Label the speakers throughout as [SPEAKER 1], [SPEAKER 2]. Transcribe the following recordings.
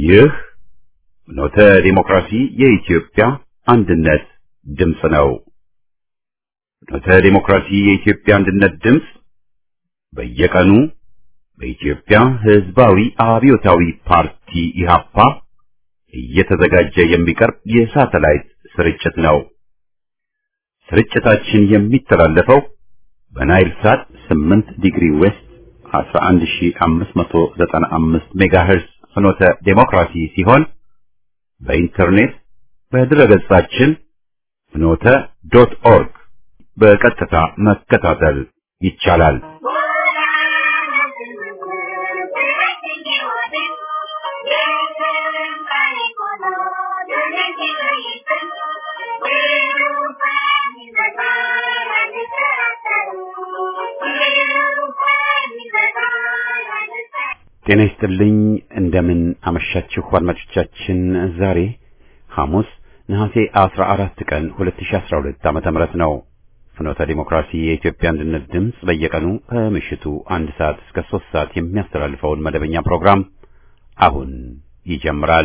[SPEAKER 1] ይህ ኖተ ዲሞክራሲ የኢትዮጵያ አንድነት ድምፅ ነው። ኖተ ዲሞክራሲ የኢትዮጵያ አንድነት ድምፅ በየቀኑ በኢትዮጵያ ሕዝባዊ አብዮታዊ ፓርቲ ኢህአፓ እየተዘጋጀ የሚቀርብ የሳተላይት ስርጭት ነው። ስርጭታችን የሚተላለፈው በናይል ሳት 8 ዲግሪ ዌስት 11595 ሜጋሄርዝ ፍኖተ ዴሞክራሲ ሲሆን በኢንተርኔት በድረገጻችን ፍኖተ ዶት ኦርግ በቀጥታ መከታተል ይቻላል። ጤና ይስጥልኝ። እንደምን አመሻችሁ አድማጮቻችን። ዛሬ ሐሙስ ነሐሴ 14 ቀን 2012 ዓመተ ምህረት ነው። ፍኖተ ዲሞክራሲ የኢትዮጵያ አንድነት ድምፅ በየቀኑ ከምሽቱ አንድ ሰዓት እስከ ሶስት ሰዓት የሚያስተላልፈውን መደበኛ ፕሮግራም አሁን ይጀምራል።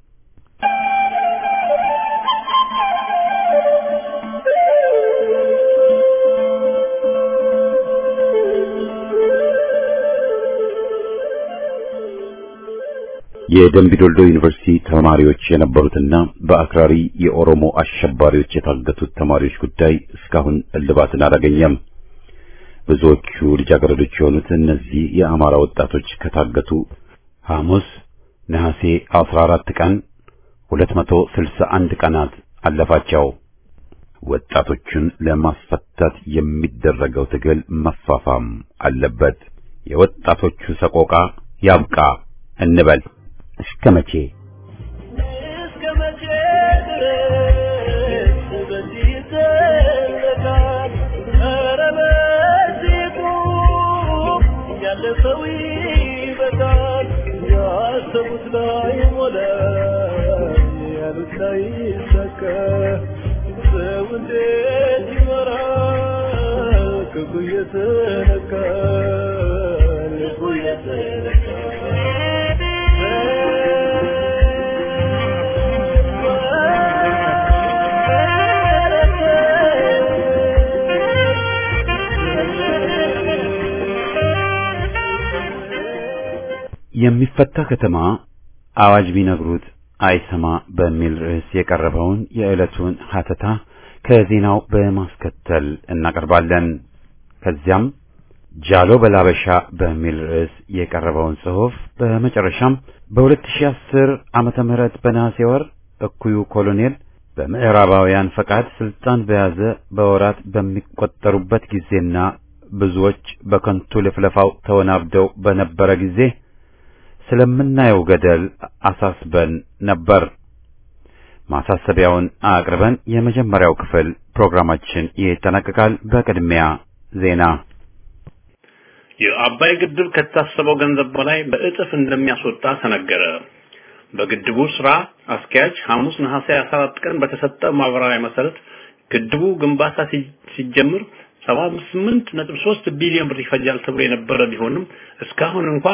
[SPEAKER 1] የደምቢ ዶልዶ ዩኒቨርሲቲ ተማሪዎች የነበሩትና በአክራሪ የኦሮሞ አሸባሪዎች የታገቱት ተማሪዎች ጉዳይ እስካሁን እልባትን አላገኘም። ብዙዎቹ ልጃገረዶች የሆኑት እነዚህ የአማራ ወጣቶች ከታገቱ ሐሙስ ነሐሴ 14 ቀን 261 ቀናት አለፋቸው። ወጣቶቹን ለማስፈታት የሚደረገው ትግል መፋፋም አለበት። የወጣቶቹ ሰቆቃ ያብቃ እንበል። እስከ መቼ
[SPEAKER 2] እስከ መቼ ድረስ በዚህ ይዘለቃል? ኧረ በዚህ ቁም፣ ያለፈው ይበቃል። ያሰቡት ላይ ሞላ፣ ያሉት ላይ ይሳካ። ሰው እንዴት ይኖራል? ክፉ እየተነካ ልቡ እየተነካ
[SPEAKER 1] የሚፈታ ከተማ አዋጅ ቢነግሩት አይሰማ በሚል ርዕስ የቀረበውን የዕለቱን ሀተታ ከዜናው በማስከተል እናቀርባለን። ከዚያም ጃሎ በላበሻ በሚል ርዕስ የቀረበውን ጽሑፍ በመጨረሻም በ2010 ዓመተ ምህረት በነሐሴ ወር እኩዩ ኮሎኔል በምዕራባውያን ፈቃድ ስልጣን በያዘ በወራት በሚቆጠሩበት ጊዜና ብዙዎች በከንቱ ልፍለፋው ተወናብደው በነበረ ጊዜ ስለምናየው ገደል አሳስበን ነበር። ማሳሰቢያውን አቅርበን የመጀመሪያው ክፍል ፕሮግራማችን ይጠናቀቃል። በቅድሚያ ዜና።
[SPEAKER 3] የአባይ ግድብ ከታሰበው ገንዘብ በላይ በእጥፍ እንደሚያስወጣ ተነገረ። በግድቡ ስራ አስኪያጅ ሐሙስ ነሐሴ 14 ቀን በተሰጠ ማብራሪያ መሰረት ግድቡ ግንባታ ሲጀምር 78.3 ቢሊዮን ብር ይፈጃል ተብሎ የነበረ ቢሆንም እስካሁን እንኳ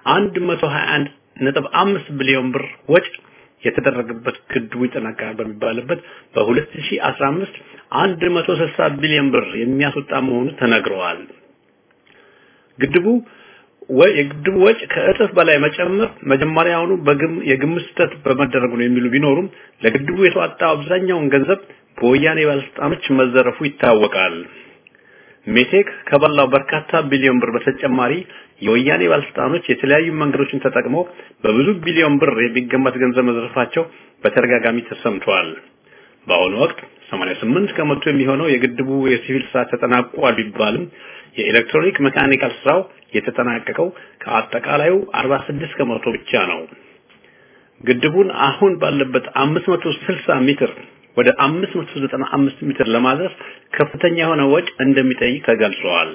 [SPEAKER 3] 121.5 ቢሊዮን ብር ወጪ የተደረገበት ግድቡ ይጠናቀቃል በሚባልበት በ2015 160 ቢሊዮን ብር የሚያስወጣ መሆኑ ተነግረዋል። ግድቡ ወይ የግድቡ ወጪ ከእጥፍ በላይ መጨመር መጀመሪያውኑ በግም የግምት ስህተት በመደረጉ ነው የሚሉ ቢኖሩም ለግድቡ የተዋጣው አብዛኛውን ገንዘብ በወያኔ ባለስልጣኖች መዘረፉ ይታወቃል። ሜቴክ ከበላው በርካታ ቢሊዮን ብር በተጨማሪ የወያኔ ባለስልጣኖች የተለያዩ መንገዶችን ተጠቅመው በብዙ ቢሊዮን ብር የሚገመት ገንዘብ መዘረፋቸው በተደጋጋሚ ተሰምቷል። በአሁኑ ወቅት 88 ከመቶ የሚሆነው የግድቡ የሲቪል ስራ ተጠናቋል ቢባልም የኤሌክትሮኒክ መካኒካል ስራው የተጠናቀቀው ከአጠቃላዩ 46 ከመቶ ብቻ ነው። ግድቡን አሁን ባለበት 560 ሜትር ወደ 595 ሜትር ለማድረስ ከፍተኛ የሆነ ወጪ እንደሚጠይቅ ተገልጿል።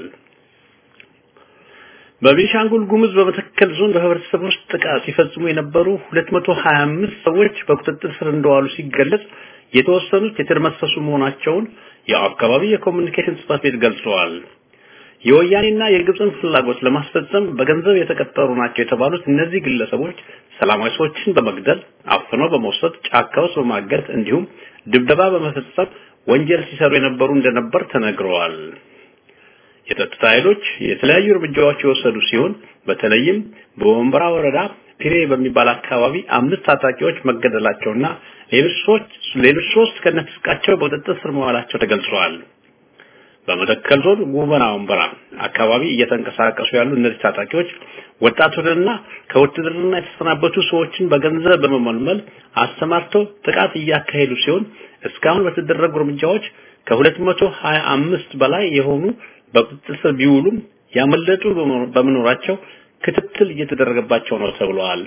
[SPEAKER 3] በቤኒሻንጉል ጉሙዝ በመተከል ዞን በህብረተሰብ ውስጥ ጥቃት ሲፈጽሙ የነበሩ 225 ሰዎች በቁጥጥር ስር እንደዋሉ ሲገለጽ የተወሰኑት የተደመሰሱ መሆናቸውን የአካባቢ የኮሚኒኬሽን ጽሕፈት ቤት ገልጸዋል። የወያኔና የግብፅን ፍላጎት ለማስፈጸም በገንዘብ የተቀጠሩ ናቸው የተባሉት እነዚህ ግለሰቦች ሰላማዊ ሰዎችን በመግደል አፍነው በመውሰድ ጫካ ውስጥ በማገት እንዲሁም ድብደባ በመፈጸም ወንጀል ሲሰሩ የነበሩ እንደነበር ተነግረዋል። የጸጥታ ኃይሎች የተለያዩ እርምጃዎች የወሰዱ ሲሆን በተለይም በወንበራ ወረዳ ፒሬ በሚባል አካባቢ አምስት ታጣቂዎች መገደላቸውና ሌሎች ሶስት ሌሎች ሶስት ከነፍስቃቸው በቁጥጥር ስር መዋላቸው ተገልጸዋል። በመተከል ዞን ጉበና ወንበራ አካባቢ እየተንቀሳቀሱ ያሉ እነዚህ ታጣቂዎች ወጣቱንና ከውትድርና የተሰናበቱ ሰዎችን በገንዘብ በመመልመል አስተማርተው ጥቃት እያካሄዱ ሲሆን እስካሁን በተደረጉ እርምጃዎች ከ225 በላይ የሆኑ በቁጥጥር ስር ቢውሉም ያመለጡ በመኖራቸው ክትትል እየተደረገባቸው ነው ተብሏል።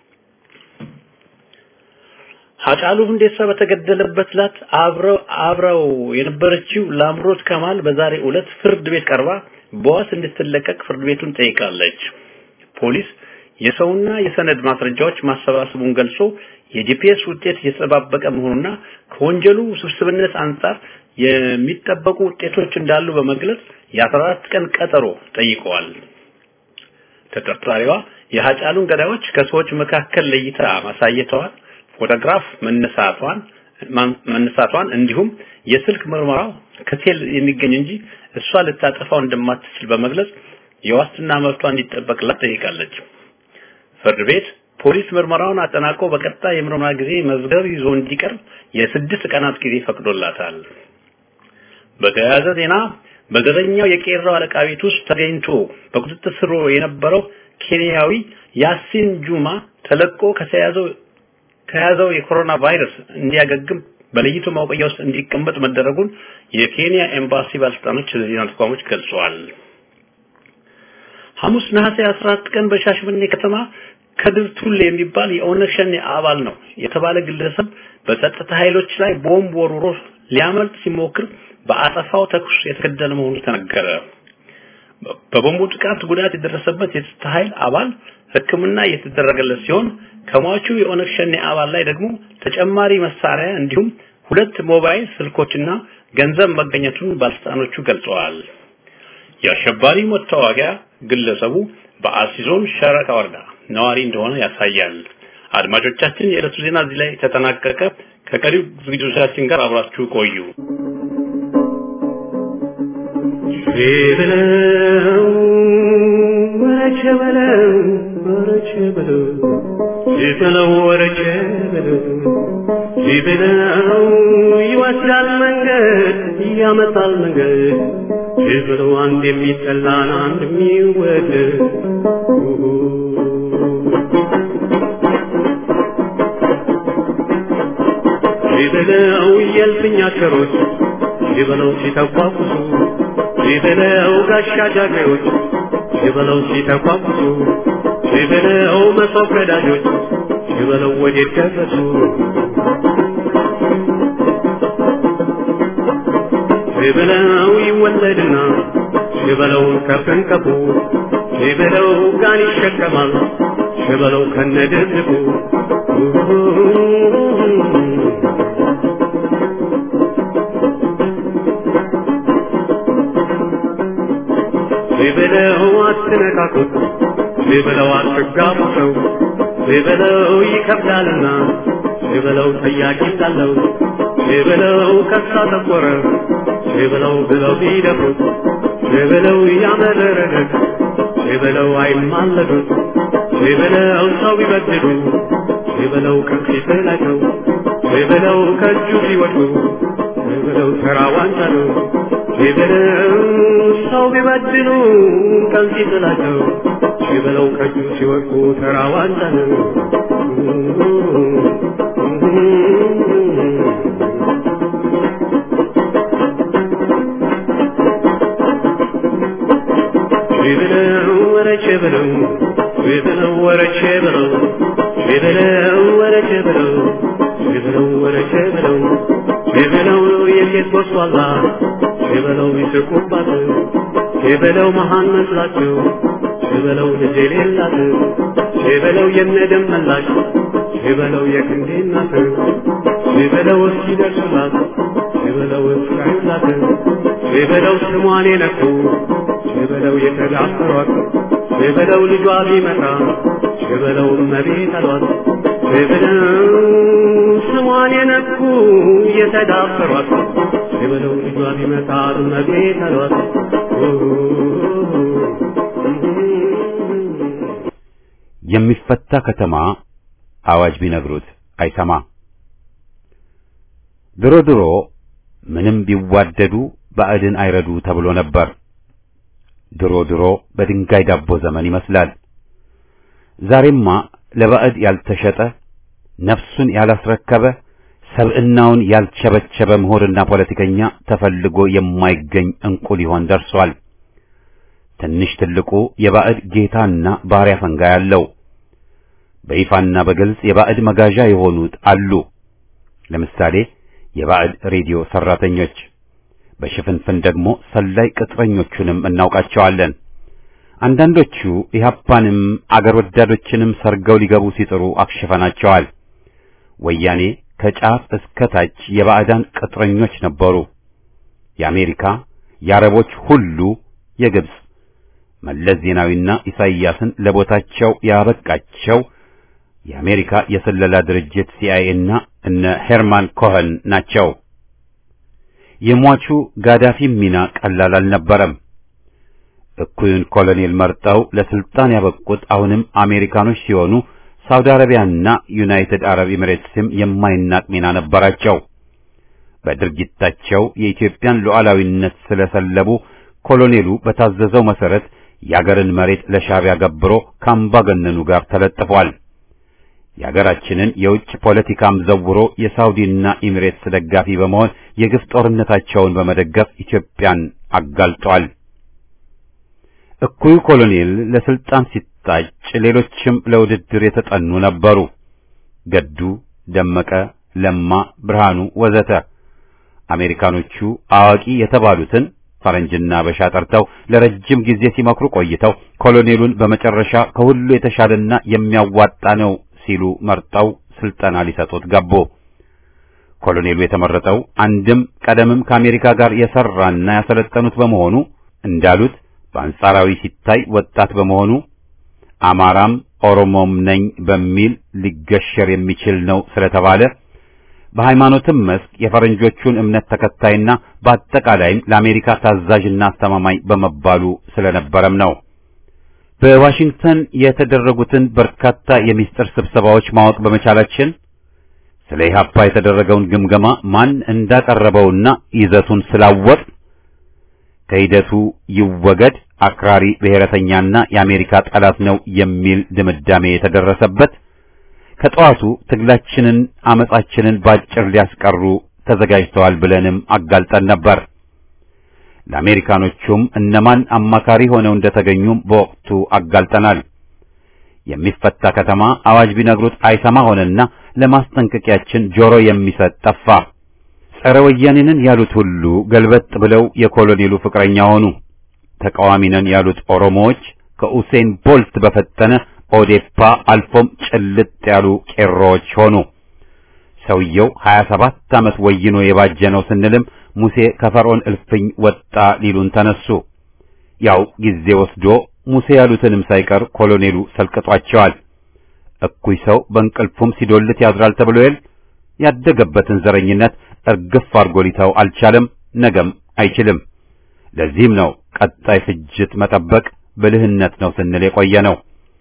[SPEAKER 3] ሀጫሉ ሁንዴሳ በተገደለበት ዕለት አብረው አብረው የነበረችው ላምሮት ከማል በዛሬ ዕለት ፍርድ ቤት ቀርባ በዋስ እንድትለቀቅ ፍርድ ቤቱን ጠይቃለች። ፖሊስ የሰውና የሰነድ ማስረጃዎች ማሰባሰቡን ገልጾ የጂፒኤስ ውጤት እየተጠባበቀ መሆኑና ከወንጀሉ ውስብስብነት አንጻር የሚጠበቁ ውጤቶች እንዳሉ በመግለጽ የ14 ቀን ቀጠሮ ጠይቀዋል። ተጠርጣሪዋ የሀጫሉን ገዳዮች ከሰዎች መካከል ለይታ ማሳየቷን ፎቶግራፍ መነሳቷን መነሳቷን እንዲሁም የስልክ ምርመራው ከሴል የሚገኝ እንጂ እሷ ልታጠፋው እንደማትችል በመግለጽ የዋስትና መብቷ እንዲጠበቅላት ጠይቃለች። ፍርድ ቤት ፖሊስ ምርመራውን አጠናቆ በቀጣይ የምርመራ ጊዜ መዝገብ ይዞ እንዲቀርብ የስድስት ቀናት ጊዜ ፈቅዶላታል። በተያያዘ ዜና በዘጠኛው የቄራው አለቃ ቤት ውስጥ ተገኝቶ በቁጥጥር ስር የነበረው ኬንያዊ ያሲን ጁማ ተለቆ ከተያዘው ከያዘው የኮሮና ቫይረስ እንዲያገግም በለይቶ ማቆያ ውስጥ እንዲቀመጥ መደረጉን የኬንያ ኤምባሲ ባለስልጣኖች ለዜና ተቋሞች ገልጸዋል። ሐሙስ ነሐሴ 14 ቀን በሻሸመኔ ከተማ ከድር ቱሌ የሚባል የኦነግ ሸኔ አባል ነው የተባለ ግለሰብ በጸጥታ ኃይሎች ላይ ቦምብ ወርውሮ ሊያመልጥ ሲሞክር በአጸፋው ተኩስ የተገደለ መሆኑ ተነገረ። በቦምቡ ጥቃት ጉዳት የደረሰበት የጸጥታ ኃይል አባል ሕክምና እየተደረገለት ሲሆን ከሟቹ የኦነግ ሸኔ አባል ላይ ደግሞ ተጨማሪ መሳሪያ እንዲሁም ሁለት ሞባይል ስልኮችና ገንዘብ መገኘቱን ባለስልጣኖቹ ገልጸዋል። የአሸባሪ መታወቂያ ግለሰቡ በአርሲ ዞን ሸረካ ወረዳ ነዋሪ እንደሆነ ያሳያል። አድማጮቻችን፣ የዕለቱ ዜና እዚህ ላይ ተጠናቀቀ። ከቀሪው ዝግጅቶቻችን ጋር አብራችሁ ቆዩ።
[SPEAKER 2] በለው ወረቸ በለው ወረቸ በለው ሲበለው ወረቸ በለው ሲበለው ይወስዳል መንገድ ያመጣል መንገድ ሲበለው አንድ የሚጠላን አንድ የሚወደድ ሲበለው የልፍኝ አገሮች ሲበለው ሲተቋቁሱ ሲበለው ጋሻ ጃግሬዎች ሲበለው ሲተቋቁሱ ሲበለው መሶብ ቀዳጆች ሲበለው ወዴት ደረሱ ሲበለው ይወለድና ሲበለው ከፍንቀቡ ሲበለው ጋን ይሸከማል ሲበለው ከነድርቡ ሲበለው አትነካኩት ሲበለው አትጋቡ ሰው ሲበለው ይከብዳልና ሲበለው ጠያቂ እንዳለው ሲበለው ከሳ ተቆረ ሲበለው ብለው ቢደፍሩት ሲበለው ያመረረለት ሲበለው አይማለዱት ሲበለው ሰው ቢበድሉ ሲበለው ከፊት ናቸው ሲበለው ከእጁ ሲወድቁ ሲበለው ተራ ዋንጫ ነው ሲበለው ሰው ቢበድሉ ከፊት ናቸው ሲበለው ከእጁ ሲወድቁ ተራ ዋንጫ ነው ሲበለው ወረቼ ብለው ሲበለው ወረቼ ብለው ሲበለው ወረቼ ብለው ሲበለው ወረቼ ብለው ሲበለው የሴት ጎስቋላ ሲበለው ይስቁባት ሲበለው መሃን መስላቸው ሲበለው ልጅ የሌላት ሲበለው የነደም መላሽ ሲበለው የክንዴ እናት ሲበለው እስኪደርሱላት ሸበለው እስራኤል ላከ ሸበለው ስሟን የነኩ ሸበለው የተዳፈሯት ሸበለው ልጇ ቢመጣ ሸበለው እመቤት አሏት ሸበለው ስሟን የነኩ የተዳፈሯት ሸበለው ልጇ ቢመጣ እመቤት አሏት
[SPEAKER 1] የሚፈታ ከተማ አዋጅ ቢነግሩት አይሰማ። ድሮ ድሮ ምንም ቢዋደዱ ባዕድን አይረዱ ተብሎ ነበር። ድሮ ድሮ በድንጋይ ዳቦ ዘመን ይመስላል። ዛሬማ ለባዕድ ያልተሸጠ ነፍሱን ያላስረከበ ሰብዕናውን ያልቸበቸበ ምሁርና ፖለቲከኛ ተፈልጎ የማይገኝ እንቁ ሊሆን ደርሷል። ትንሽ ትልቁ የባዕድ ጌታና ባሪያ ፈንጋ ያለው በይፋና በግልጽ የባዕድ መጋዣ የሆኑት አሉ። ለምሳሌ የባዕድ ሬዲዮ ሰራተኞች፣ በሽፍንፍን ደግሞ ሰላይ ቅጥረኞቹንም እናውቃቸዋለን። አንዳንዶቹ ኢህአፓንም አገር ወዳዶችንም ሰርገው ሊገቡ ሲጥሩ አክሽፈናቸዋል። ወያኔ ከጫፍ እስከ ታች የባዕዳን ቅጥረኞች ነበሩ። የአሜሪካ፣ የአረቦች ሁሉ የግብጽ መለስ ዜናዊና ኢሳይያስን ለቦታቸው ያበቃቸው የአሜሪካ የስለላ ድርጅት ሲአይኤ እና እነ ሄርማን ኮኸን ናቸው። የሟቹ ጋዳፊ ሚና ቀላል አልነበረም። እኩዩን ኮሎኔል መርጠው ለስልጣን ያበቁት አሁንም አሜሪካኖች ሲሆኑ ሳውዲ አረቢያና ዩናይትድ አረብ ኤሚሬትስም የማይናቅ ሚና ነበራቸው። በድርጊታቸው የኢትዮጵያን ሉዓላዊነት ስለሰለቡ ኮሎኔሉ በታዘዘው መሰረት የአገርን መሬት ለሻዕቢያ ገብሮ ከአምባገነኑ ጋር ተለጥፏል። የአገራችንን የውጭ ፖለቲካም ዘውሮ የሳውዲና ኤሚሬትስ ደጋፊ በመሆን የግፍ ጦርነታቸውን በመደገፍ ኢትዮጵያን አጋልጧል። እኩዩ ኮሎኔል ለስልጣን ሲታጭ ሌሎችም ለውድድር የተጠኑ ነበሩ። ገዱ፣ ደመቀ፣ ለማ፣ ብርሃኑ ወዘተ። አሜሪካኖቹ አዋቂ የተባሉትን ፈረንጅና በሻ ጠርተው ለረጅም ጊዜ ሲመክሩ ቆይተው ኮሎኔሉን በመጨረሻ ከሁሉ የተሻለና የሚያዋጣ ነው ሲሉ መርጠው ስልጠና ሊሰጡት ገቡ። ኮሎኔሉ የተመረጠው አንድም ቀደምም ከአሜሪካ ጋር የሰራና ያሰለጠኑት በመሆኑ እንዳሉት በአንጻራዊ ሲታይ ወጣት በመሆኑ አማራም ኦሮሞም ነኝ በሚል ሊገሸር የሚችል ነው ስለተባለ በሃይማኖትም መስክ የፈረንጆቹን እምነት ተከታይና በአጠቃላይም ለአሜሪካ ታዛዥና አስተማማኝ በመባሉ ስለነበረም ነው። በዋሽንግተን የተደረጉትን በርካታ የሚስጥር ስብሰባዎች ማወቅ በመቻላችን ስለ ኢህአፓ የተደረገውን ግምገማ ማን እንዳቀረበውና ይዘቱን ስላወቅ ከሂደቱ ይወገድ አክራሪ ብሔረተኛና የአሜሪካ ጠላት ነው የሚል ድምዳሜ የተደረሰበት ከጠዋቱ ትግላችንን አመጻችንን ባጭር ሊያስቀሩ ተዘጋጅተዋል ብለንም አጋልጠን ነበር። ለአሜሪካኖቹም እነማን አማካሪ ሆነው እንደተገኙም በወቅቱ አጋልጠናል። የሚፈታ ከተማ አዋጅ ቢነግሩት አይሰማ ሆነና ለማስጠንቀቂያችን ጆሮ የሚሰጥ ጠፋ። ጸረ ወያኔንን ያሉት ሁሉ ገልበጥ ብለው የኮሎኔሉ ፍቅረኛ ሆኑ። ተቃዋሚ ነን ያሉት ኦሮሞዎች ከኡሴን ቦልት በፈጠነ ኦዴፓ አልፎም ጭልጥ ያሉ ቄሮዎች ሆኑ። ሰውየው 27 ዓመት ወይኖ የባጀ ነው ስንልም ሙሴ ከፈርዖን እልፍኝ ወጣ ሊሉን ተነሱ። ያው ጊዜ ወስዶ ሙሴ ያሉትንም ሳይቀር ኮሎኔሉ ሰልቅጧቸዋል። እኩይ ሰው በእንቅልፉም ሲዶልት ያድራል ተብሎ የል ያደገበትን ዘረኝነት እርግፍ አድርጎ ሊተው አልቻለም፣ ነገም አይችልም። ለዚህም ነው ቀጣይ ፍጅት መጠበቅ ብልህነት ነው ስንል የቆየ ነው።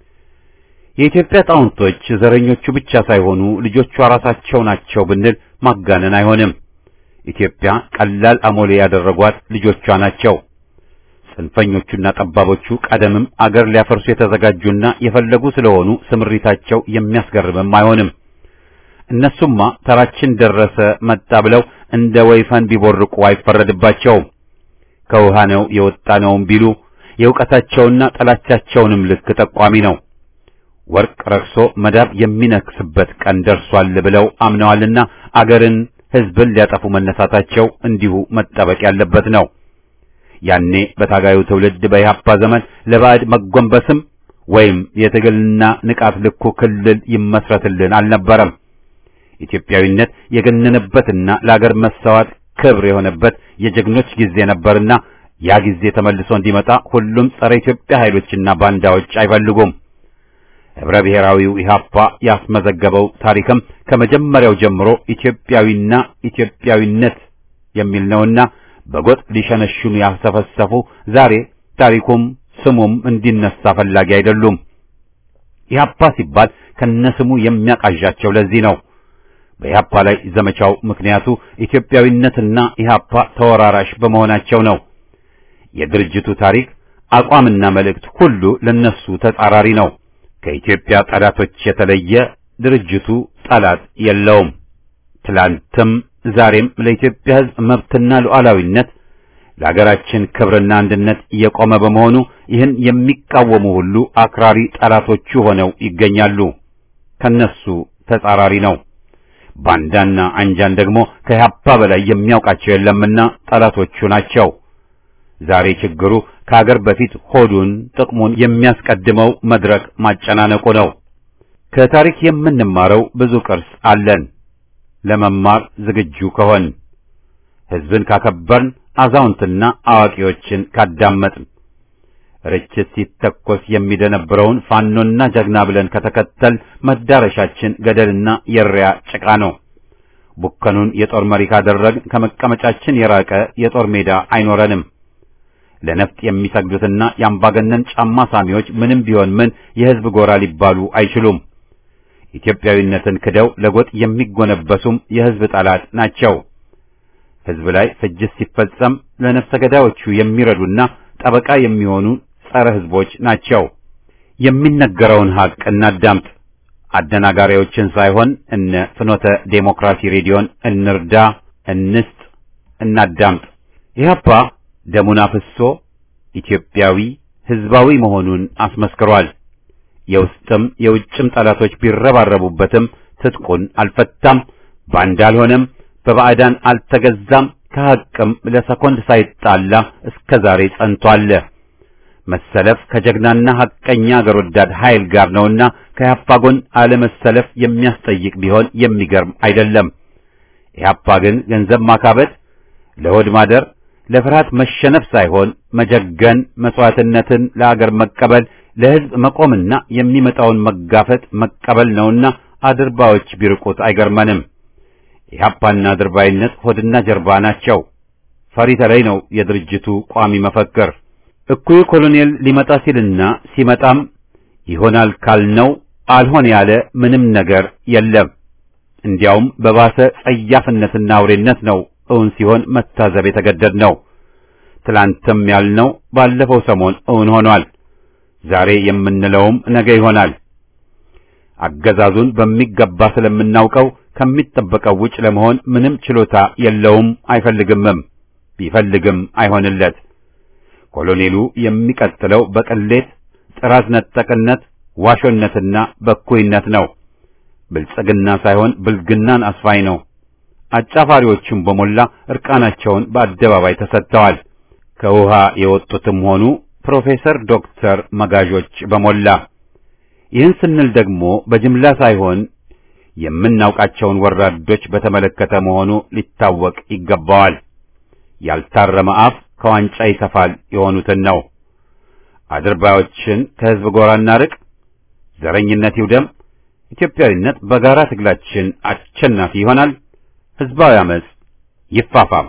[SPEAKER 1] የኢትዮጵያ ጣውንቶች ዘረኞቹ ብቻ ሳይሆኑ ልጆቿ ራሳቸው ናቸው ብንል ማጋነን አይሆንም። ኢትዮጵያ ቀላል አሞሌ ያደረጓት ልጆቿ ናቸው። ጽንፈኞቹና ጠባቦቹ ቀደምም አገር ሊያፈርሱ የተዘጋጁና የፈለጉ ስለሆኑ ስምሪታቸው የሚያስገርምም አይሆንም። እነሱማ ተራችን ደረሰ መጣ ብለው እንደ ወይፈን ቢቦርቁ አይፈረድባቸውም። ከውሃ ነው የወጣ ነውም ቢሉ የእውቀታቸውና ጠላቻቸውንም ልክ ጠቋሚ ነው። ወርቅ ረክሶ መዳብ የሚነክስበት ቀን ደርሷል ብለው አምነዋልና አገርን፣ ሕዝብን ሊያጠፉ መነሳታቸው እንዲሁ መጠበቅ ያለበት ነው። ያኔ በታጋዩ ትውልድ በኢህአፓ ዘመን ለባዕድ መጎንበስም ወይም የትግልና ንቃት ልኩ ክልል ይመስረትልን አልነበረም። ኢትዮጵያዊነት የገነነበትና ለአገር መሰዋት ክብር የሆነበት የጀግኖች ጊዜ ነበርና ያ ጊዜ ተመልሶ እንዲመጣ ሁሉም ጸረ ኢትዮጵያ ኃይሎችና ባንዳዎች አይፈልጉም። ህብረ ብሔራዊው ኢህአፓ ያስመዘገበው ታሪክም ከመጀመሪያው ጀምሮ ኢትዮጵያዊና ኢትዮጵያዊነት የሚል ነውና በጎጥ ሊሸነሽኑ ያሰፈሰፉ ዛሬ ታሪኩም ስሙም እንዲነሳ ፈላጊ አይደሉም። ኢህአፓ ሲባል ከነስሙ የሚያቃዣቸው ለዚህ ነው። በኢህአፓ ላይ ዘመቻው ምክንያቱ ኢትዮጵያዊነትና ኢህአፓ ተወራራሽ በመሆናቸው ነው። የድርጅቱ ታሪክ አቋምና መልእክት ሁሉ ለነሱ ተጻራሪ ነው። ከኢትዮጵያ ጠላቶች የተለየ ድርጅቱ ጠላት የለውም። ትላንትም ዛሬም ለኢትዮጵያ ሕዝብ መብትና ሉዓላዊነት ለሀገራችን ክብርና አንድነት እየቆመ በመሆኑ ይህን የሚቃወሙ ሁሉ አክራሪ ጠላቶቹ ሆነው ይገኛሉ። ከነሱ ተጻራሪ ነው። ባንዳና አንጃን ደግሞ ከኢህአፓ በላይ የሚያውቃቸው የለምና ጠላቶቹ ናቸው። ዛሬ ችግሩ ከሀገር በፊት ሆዱን ጥቅሙን የሚያስቀድመው መድረክ ማጨናነቁ ነው። ከታሪክ የምንማረው ብዙ ቅርስ አለን። ለመማር ዝግጁ ከሆን ሕዝብን ካከበርን፣ አዛውንትና አዋቂዎችን ካዳመጥን፣ ርችት ሲተኮስ የሚደነብረውን ፋኖና ጀግና ብለን ከተከተል መዳረሻችን ገደልና የሪያ ጭቃ ነው። ቡከኑን የጦር መሪ ካደረግን ከመቀመጫችን የራቀ የጦር ሜዳ አይኖረንም። ለነፍጥ የሚሰግዱትና የአምባገነን ጫማ ሳሚዎች ምንም ቢሆን ምን የሕዝብ ጎራ ሊባሉ አይችሉም። ኢትዮጵያዊነትን ክደው ለጎጥ የሚጎነበሱም የሕዝብ ጠላት ናቸው። ሕዝብ ላይ ፍጅት ሲፈጸም ለነፍሰ ገዳዮቹ የሚረዱና ጠበቃ የሚሆኑ ጸረ ሕዝቦች ናቸው። የሚነገረውን ሐቅ እናዳምጥ። አደናጋሪዎችን ሳይሆን እነ ፍኖተ ዴሞክራሲ ሬዲዮን እንርዳ፣ እንስጥ፣ እናዳምጥ። ኢህአፓ ደሙን አፍሶ ኢትዮጵያዊ ሕዝባዊ መሆኑን አስመስክሯል። የውስጥም የውጭም ጠላቶች ቢረባረቡበትም ትጥቁን አልፈታም፣ ባንዳ አልሆነም፣ በባዕዳን አልተገዛም፣ ከሐቅም ለሰኮንድ ሳይጣላ እስከ ዛሬ ጸንቷል። መሰለፍ ከጀግናና ሐቀኛ አገር ወዳድ ኃይል ጋር ነውና ከኢህአፓ ጎን አለመሰለፍ የሚያስጠይቅ ቢሆን የሚገርም አይደለም። ኢህአፓ ግን ገንዘብ ማካበት፣ ለሆድ ማደር ለፍርሃት መሸነፍ ሳይሆን መጀገን፣ መስዋዕትነትን ለአገር መቀበል፣ ለሕዝብ መቆምና የሚመጣውን መጋፈጥ መቀበል ነውና አድርባዎች ቢርቁት አይገርመንም። ኢህአፓና አድርባይነት ሆድና ጀርባ ናቸው። ፈሪ ተለይ ነው የድርጅቱ ቋሚ መፈክር። እኩዩ ኮሎኔል ሊመጣ ሲልና ሲመጣም ይሆናል ካልነው አልሆን ያለ ምንም ነገር የለም። እንዲያውም በባሰ ጸያፍነትና አውሬነት ነው እውን ሲሆን መታዘብ የተገደድ ነው። ትላንትም ያልነው ባለፈው ሰሞን እውን ሆኗል። ዛሬ የምንለውም ነገ ይሆናል። አገዛዙን በሚገባ ስለምናውቀው ከሚጠበቀው ውጭ ለመሆን ምንም ችሎታ የለውም፣ አይፈልግምም። ቢፈልግም አይሆንለት። ኮሎኔሉ የሚቀጥለው በቅሌት ጥራዝ ነጠቅነት፣ ዋሾነትና በኩይነት ነው። ብልጽግና ሳይሆን ብልግናን አስፋኝ ነው። አጫፋሪዎቹም በሞላ እርቃናቸውን በአደባባይ ተሰጥተዋል። ከውሃ የወጡትም ሆኑ ፕሮፌሰር ዶክተር መጋዦች በሞላ ይህን ስንል ደግሞ በጅምላ ሳይሆን የምናውቃቸውን ወራዶች በተመለከተ መሆኑ ሊታወቅ ይገባዋል። ያልታረመ አፍ ከዋንጫ ይተፋል የሆኑትን ነው። አድርባዮችን ከሕዝብ ጎራ እናርቅ፣ ዘረኝነት ይውደም፣ ኢትዮጵያዊነት በጋራ ትግላችን አሸናፊ ይሆናል። ሕዝባዊ አመጽ ይፋፋም።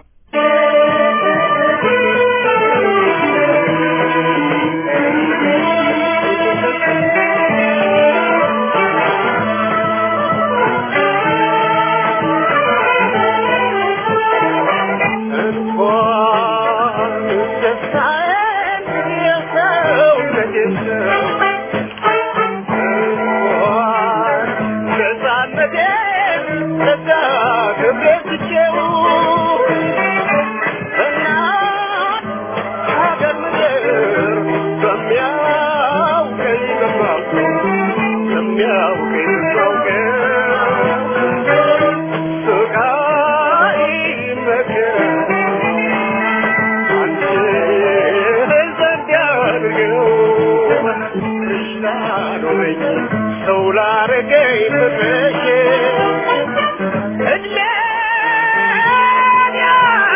[SPEAKER 4] Yeah.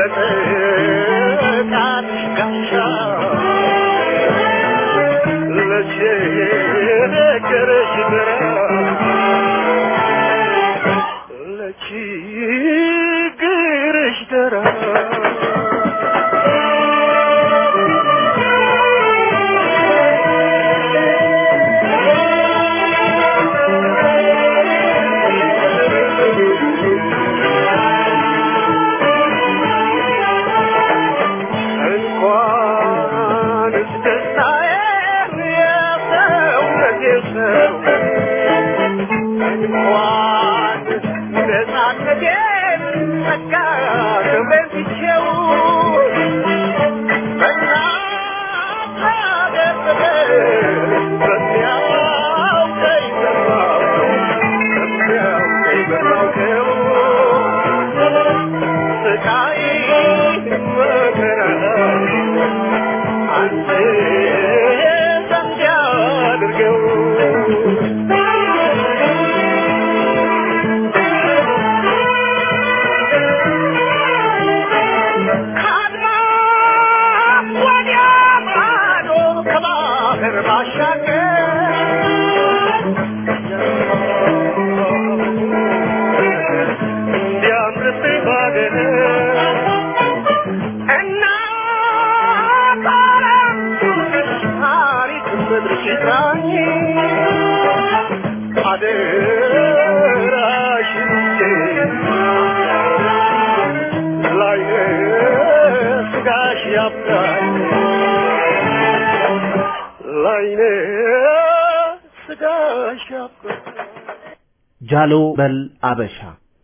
[SPEAKER 2] በጥቃት ጋሻ ለችግርሽ ድረስ ለችግርሽ ድረስ እንኳንስ ደስታዬን የሰውነቴ ሰው እንኳን ነፃነቴን ጸጋ ክብሬን ትቼው በእናት ሀገር ፍቅር በሚያውቀኝ በማውቀው በሚያውቀኝ በማውቀው ስቃይ መከራ አንተ ዘንድ ያድርገው ከአድማስ ወዲያ ማዶ ከባህር ባሻገር እንዲያምርብኝ ባገር እናት ዓለም ታሪክ ምድርሽ ይጥራኝ አደራሽን ላይነ ስጋሽ ያብቃኝ ላይነ ስጋሽ ያብቃኝ
[SPEAKER 4] ጃሎ በል አበሻ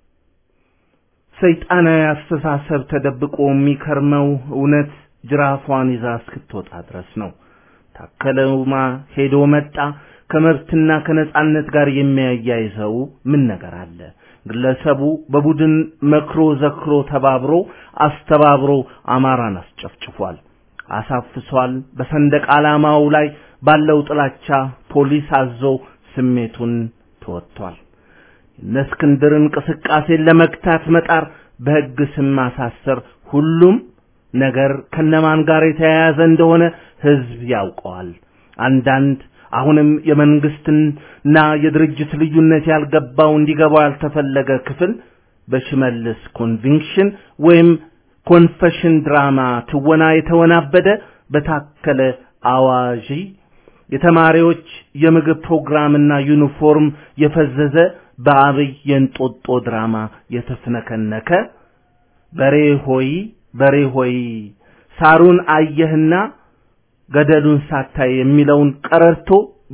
[SPEAKER 4] ሰይጣናዊ አስተሳሰብ ተደብቆ የሚከርመው እውነት ጅራፏን ይዛ እስክትወጣ ድረስ ነው። ታከለውማ ሄዶ መጣ ከመብትና ከነጻነት ጋር የሚያያይዘው ምን ነገር አለ? ግለሰቡ በቡድን መክሮ ዘክሮ ተባብሮ አስተባብሮ አማራን አስጨፍጭፏል፣ አሳፍሷል። በሰንደቅ ዓላማው ላይ ባለው ጥላቻ ፖሊስ አዞ ስሜቱን ተወጥቷል። እነ እስክንድር እንቅስቃሴን ለመግታት መጣር፣ በሕግ ስም ማሳሰር፣ ሁሉም ነገር ከነማን ጋር የተያያዘ እንደሆነ ሕዝብ ያውቀዋል። አንዳንድ አሁንም የመንግስትና የድርጅት ልዩነት ያልገባው እንዲገባው ያልተፈለገ ክፍል በሽመልስ ኮንቪንክሽን ወይም ኮንፈሽን ድራማ ትወና የተወናበደ በታከለ አዋዢ የተማሪዎች የምግብ ፕሮግራምና ዩኒፎርም የፈዘዘ በአብይ የእንጦጦ ድራማ የተፍነከነከ በሬ ሆይ በሬ ሆይ ሳሩን አየህና ገደሉን ሳታይ የሚለውን ቀረርቶ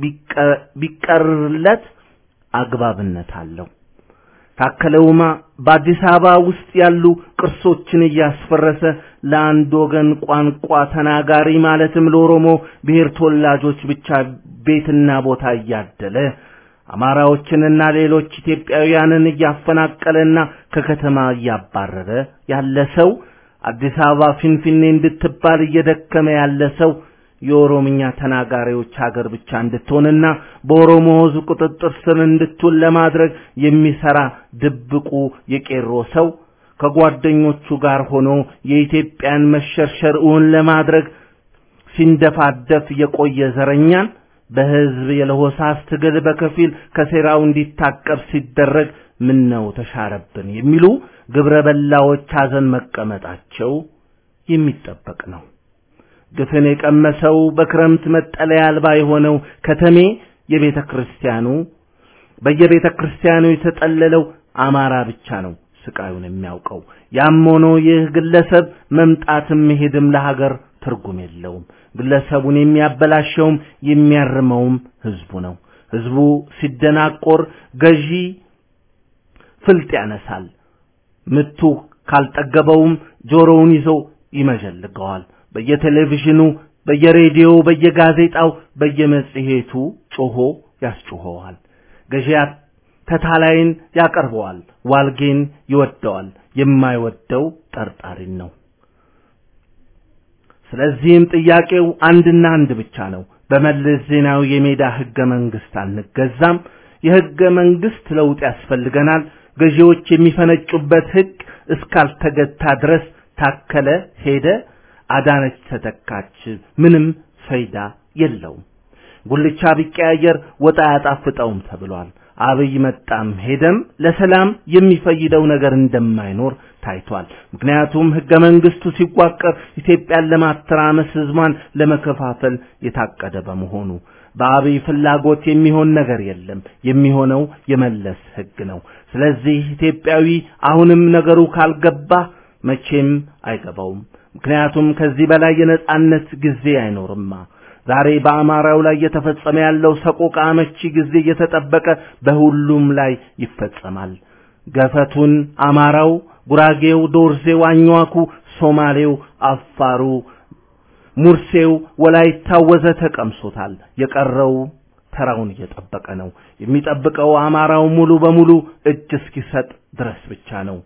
[SPEAKER 4] ቢቀርለት አግባብነት አለው። ታከለ ኡማ በአዲስ አበባ ውስጥ ያሉ ቅርሶችን እያስፈረሰ ለአንድ ወገን ቋንቋ ተናጋሪ ማለትም ለኦሮሞ ብሔር ተወላጆች ብቻ ቤትና ቦታ እያደለ አማራዎችንና ሌሎች ኢትዮጵያውያንን እያፈናቀለና ከከተማ እያባረረ ያለ ሰው አዲስ አበባ ፊንፊኔ እንድትባል እየደከመ ያለ ሰው የኦሮምኛ ተናጋሪዎች ሀገር ብቻ እንድትሆንና በኦሮሞ ሕዝብ ቁጥጥር ስር እንድትውል ለማድረግ የሚሰራ ድብቁ የቄሮ ሰው ከጓደኞቹ ጋር ሆኖ የኢትዮጵያን መሸርሸር እውን ለማድረግ ሲንደፋደፍ የቆየ ዘረኛን በሕዝብ የለሆሳስ ትግል በከፊል ከሴራው እንዲታቀብ ሲደረግ ምን ነው ተሻረብን የሚሉ ግብረ በላዎች ሐዘን መቀመጣቸው የሚጠበቅ ነው። ግፍን የቀመሰው በክረምት መጠለያ አልባ የሆነው ከተሜ የቤተ ክርስቲያኑ በየቤተ ክርስቲያኑ የተጠለለው አማራ ብቻ ነው ስቃዩን የሚያውቀው። ያም ሆኖ ይህ ግለሰብ መምጣትም መሄድም ለሀገር ትርጉም የለውም። ግለሰቡን የሚያበላሸውም የሚያርመውም ህዝቡ ነው። ህዝቡ ሲደናቆር ገዢ ፍልጥ ያነሳል። ምቱ ካልጠገበውም ጆሮውን ይዞ ይመዠልገዋል። በየቴሌቪዥኑ፣ በየሬዲዮው፣ በየጋዜጣው፣ በየመጽሔቱ ጮሆ ያስጮኸዋል። ገዢያት ተታላይን ያቀርበዋል። ዋልጌን ይወደዋል። የማይወደው ጠርጣሪን ነው። ስለዚህም ጥያቄው አንድና አንድ ብቻ ነው። በመለስ ዜናዊ የሜዳ ህገ መንግስት አንገዛም። የህገ መንግስት ለውጥ ያስፈልገናል። ገዢዎች የሚፈነጩበት ህግ እስካልተገታ ድረስ ታከለ ሄደ፣ አዳነች ተተካች፣ ምንም ፈይዳ የለውም። ጉልቻ ቢቀያየር ወጥ አያጣፍጠውም ተብሏል። አብይ መጣም ሄደም ለሰላም የሚፈይደው ነገር እንደማይኖር ታይቷል። ምክንያቱም ህገ መንግስቱ ሲዋቀር ኢትዮጵያን ለማተራመስ ህዝቧን ለመከፋፈል የታቀደ በመሆኑ በአብይ ፍላጎት የሚሆን ነገር የለም። የሚሆነው የመለስ ህግ ነው። ስለዚህ ኢትዮጵያዊ አሁንም ነገሩ ካልገባ መቼም አይገባውም። ምክንያቱም ከዚህ በላይ የነጻነት ጊዜ አይኖርማ። ዛሬ በአማራው ላይ እየተፈጸመ ያለው ሰቆቃ አመቺ ጊዜ እየተጠበቀ በሁሉም ላይ ይፈጸማል። ገፈቱን አማራው፣ ጉራጌው፣ ዶርዜው፣ አኝዋኩ፣ ሶማሌው፣ አፋሩ፣ ሙርሴው፣ ወላይታው ወዘተ ቀምሶታል። የቀረው ተራውን እየጠበቀ ነው። የሚጠብቀው አማራው ሙሉ በሙሉ እጅ እስኪሰጥ ድረስ ብቻ ነው።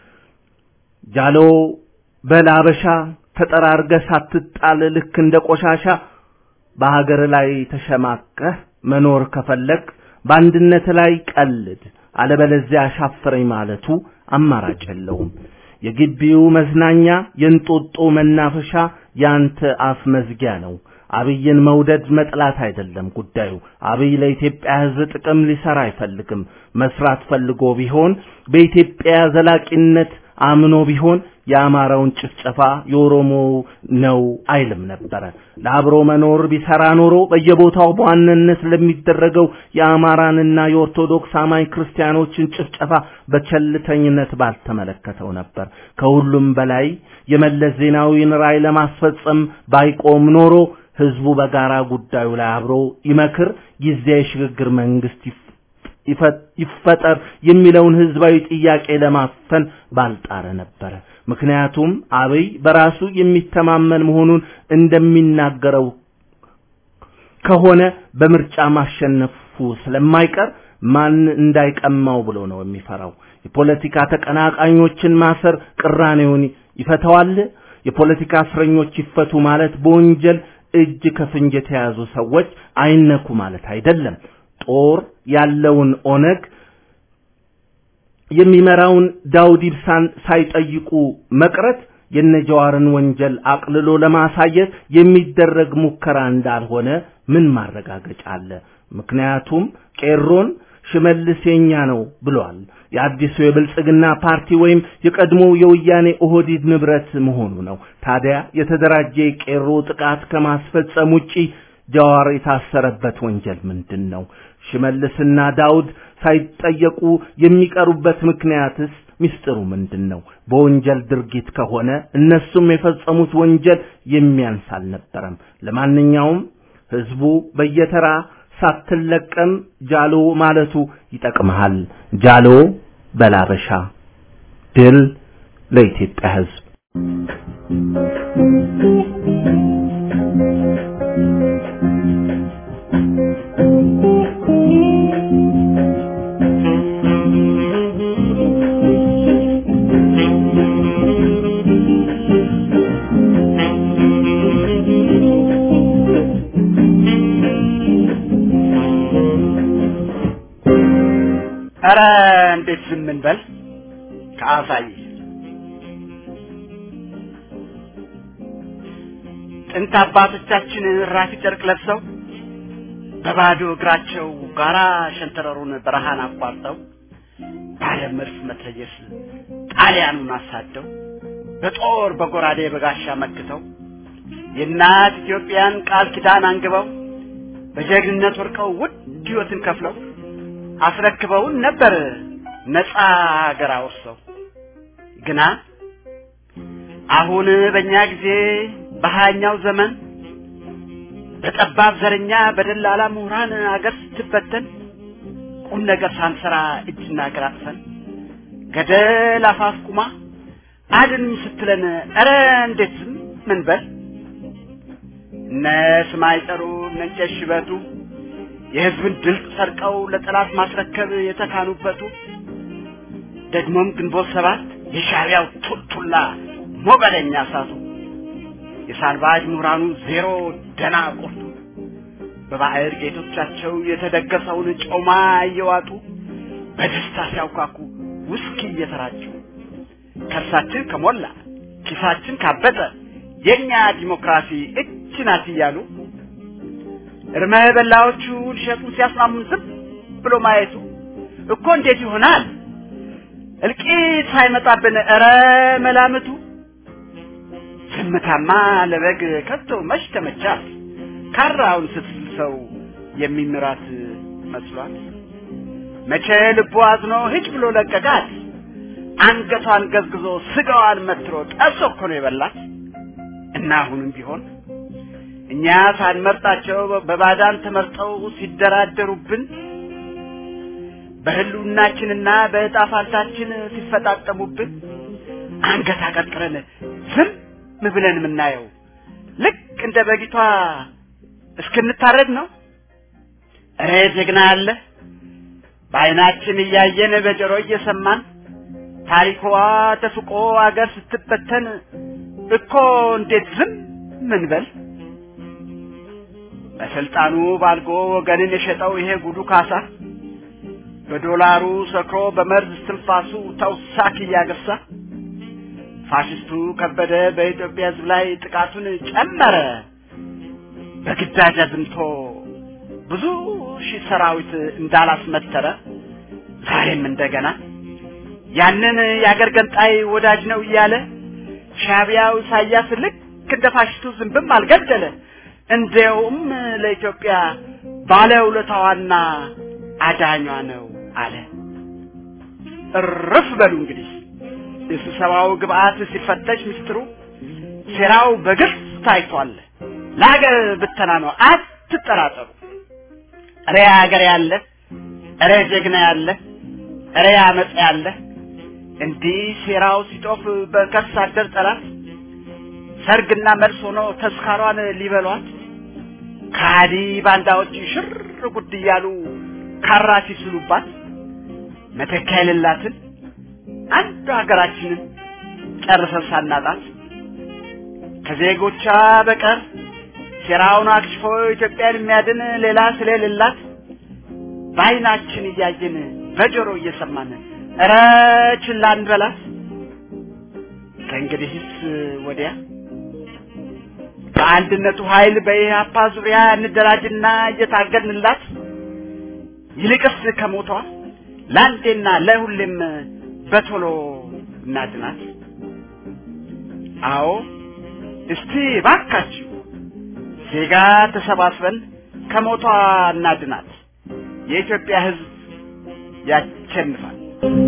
[SPEAKER 4] ጃሎ በላበሻ ተጠራርገ ሳትጣል ልክ እንደ ቆሻሻ በሀገር ላይ ተሸማቀህ መኖር ከፈለግ በአንድነት ላይ ቀልድ፣ አለበለዚያ አሻፈረኝ ማለቱ አማራጭ የለውም። የግቢው መዝናኛ የእንጦጦ መናፈሻ ያንተ አፍ መዝጊያ ነው። አብይን መውደድ መጥላት አይደለም ጉዳዩ። አብይ ለኢትዮጵያ ሕዝብ ጥቅም ሊሰራ አይፈልግም። መስራት ፈልጎ ቢሆን በኢትዮጵያ ዘላቂነት አምኖ ቢሆን የአማራውን ጭፍጨፋ የኦሮሞ ነው አይልም ነበረ። ለአብሮ መኖር ቢሰራ ኖሮ በየቦታው በዋናነት ለሚደረገው የአማራንና የኦርቶዶክስ አማኝ ክርስቲያኖችን ጭፍጨፋ በቸልተኝነት ባልተመለከተው ነበር። ከሁሉም በላይ የመለስ ዜናዊን ራዕይ ለማስፈጸም ባይቆም ኖሮ ህዝቡ በጋራ ጉዳዩ ላይ አብሮ ይመክር፣ ጊዜያዊ ሽግግር መንግስት ይፈጠር የሚለውን ህዝባዊ ጥያቄ ለማፈን ባልጣረ ነበረ። ምክንያቱም አብይ በራሱ የሚተማመን መሆኑን እንደሚናገረው ከሆነ በምርጫ ማሸነፉ ስለማይቀር ማን እንዳይቀማው ብሎ ነው የሚፈራው። የፖለቲካ ተቀናቃኞችን ማሰር ቅራኔውን ይፈተዋል? የፖለቲካ እስረኞች ይፈቱ ማለት በወንጀል እጅ ከፍንጅ የተያዙ ሰዎች አይነኩ ማለት አይደለም። ጦር ያለውን ኦነግ የሚመራውን ዳውድ ኢብሳን ሳይጠይቁ መቅረት የነጀዋርን ወንጀል አቅልሎ ለማሳየት የሚደረግ ሙከራ እንዳልሆነ ምን ማረጋገጫ አለ? ምክንያቱም ቄሮን ሽመልስ የኛ ነው ብሏል። የአዲሱ የብልጽግና ፓርቲ ወይም የቀድሞ የወያኔ ኦህዲድ ንብረት መሆኑ ነው። ታዲያ የተደራጀ የቄሮ ጥቃት ከማስፈጸም ውጪ ጀዋር የታሰረበት ወንጀል ምንድን ነው? ሽመልስና ዳውድ ሳይጠየቁ የሚቀሩበት ምክንያትስ ሚስጥሩ ምንድን ነው? በወንጀል ድርጊት ከሆነ እነሱም የፈጸሙት ወንጀል የሚያንስ አልነበረም። ለማንኛውም ህዝቡ በየተራ ሳትለቀም ጃሎ ማለቱ ይጠቅመሃል። ጃሎ በላበሻ ድል ለኢትዮጵያ ህዝብ።
[SPEAKER 5] ኧረ እንዴት ዝም እንበል? ከአሳይ ጥንት አባቶቻችን ራፊ ጨርቅ ለብሰው በባዶ እግራቸው ጋራ ሸንተረሩን በረሃን አቋርጠው ባለ መድፍ መትረየስ ጣሊያኑን አሳደው በጦር በጎራዴ በጋሻ መክተው የእናት ኢትዮጵያን ቃል ኪዳን አንግበው በጀግንነት ወርቀው ውድ ሕይወትን ከፍለው አስረክበውን ነበር ነፃ ሀገር አውርሰው። ግና አሁን በእኛ ጊዜ በሀያኛው ዘመን በጠባብ ዘረኛ በደላላ ምሁራን አገር ስትበተን ቁም ነገር ሳንሰራ እጅና እግር አጥፈን ገደል አፋፍ ቁማ አድን ስትለን ኧረ እንዴት ዝም ምን በል እነ ስማይ ጠሩ እነ እንጨት ሽበቱ የህዝብን ድል ሰርቀው ለጠላት ማስረከብ የተካኑበቱ ደግሞም ግንቦት ሰባት የሻዕቢያው ቱልቱላ ሞገደኛ እሳቱ የሳልባጅ ምሁራኑ ዜሮ ደና ቁርጡ በባዕድ ጌቶቻቸው የተደገሰውን ጮማ እየዋጡ በደስታ ሲያውካኩ ውስኪ እየተራጩ ከርሳችን ከሞላ ኪሳችን ካበጠ የኛ ዲሞክራሲ እች ናት እያሉ እርመ በላዎቹ ሊሸጡን ሲያስማሙን ዝም ብሎ ማየቱ እኮ እንዴት ይሆናል? እልቂት ሳይመጣብን ኧረ መላምቱ ዝምታማ ለበግ ከቶ መች ተመቻት ካራውን ስትል ሰው የሚምራት መስሏት መቼ ልቡ አዝኖ ሂጅ ብሎ ለቀቃት አንገቷን ገዝግዞ ስጋዋን መትሮ ጠብሶ እኮ ነው የበላት እና አሁንም ቢሆን እኛ ሳንመርጣቸው በባዳን ተመርጠው ሲደራደሩብን በህልውናችንና በዕጣ ፋንታችን ሲፈጣጠሙብን አንገት አቀርቅረን ዝም ብለን የምናየው ልክ እንደ በጊቷ እስክንታረድ ነው። እረ ጀግና አለ በዓይናችን እያየን በጆሮ እየሰማን ታሪኳ ተፍቆ አገር ስትበተን እኮ እንዴት ዝም ምንበል? በስልጣኑ ባልጎ ወገንን የሸጠው ይሄ ጉዱ ካሳ በዶላሩ ሰክሮ በመርዝ እስትንፋሱ ተውሳክ እያገሳ ፋሽስቱ ከበደ በኢትዮጵያ ሕዝብ ላይ ጥቃቱን ጨመረ። በግዳጅ አዝምቶ ብዙ ሺህ ሰራዊት እንዳላስመተረ ዛሬም እንደገና ያንን የአገር ገንጣይ ወዳጅ ነው እያለ ሻቢያው ኢሳያስ ልክ እንደ ፋሽስቱ ዝንብም አልገደለ። እንዲያውም ለኢትዮጵያ ባለውለታዋና አዳኟ ነው አለ። እርፍ በሉ እንግዲህ የስብሰባው ግብአት ሲፈተሽ ምስጢሩ ሴራው በግልጽ ታይቷል። ለሀገር ብተና ነው፣ አትጠራጠሩ። እረ ሀገር ያለ፣ እረ ጀግና ያለ፣ እረ አመፅ ያለ እንዲህ ሴራው ሲጦፍ በከርስ አደር ጠላት ሰርግና መልስ ሆኖ ተስካሯን ሊበሏት ከሃዲ ባንዳዎች ሽር ጉድ እያሉ ካራ ሲስሉባት መተኪያ የሌላትን አንዱ ሀገራችንን ጨርሰን ሳናጣት ከዜጎቿ በቀር ሴራውን አክሽፎ ኢትዮጵያን የሚያድን ሌላ ስለሌላት በዓይናችን እያየን በጆሮ እየሰማን እረ ችላ እንበላት። ከእንግዲህስ ወዲያ በአንድነቱ ኃይል በኢህአፓ ዙሪያ እንደራጅና እየታገድንላት ይልቅስ ከሞቷ ለአንዴና ለሁሌም በቶሎ እናድናት። አዎ እስቲ ባካችሁ ዜጋ ተሰባስበን ከሞቷ እናድናት። የኢትዮጵያ ሕዝብ ያሸንፋል።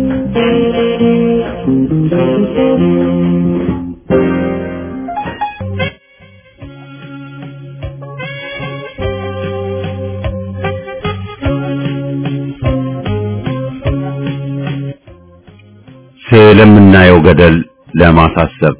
[SPEAKER 1] ስለምናየው ገደል ለማሳሰብ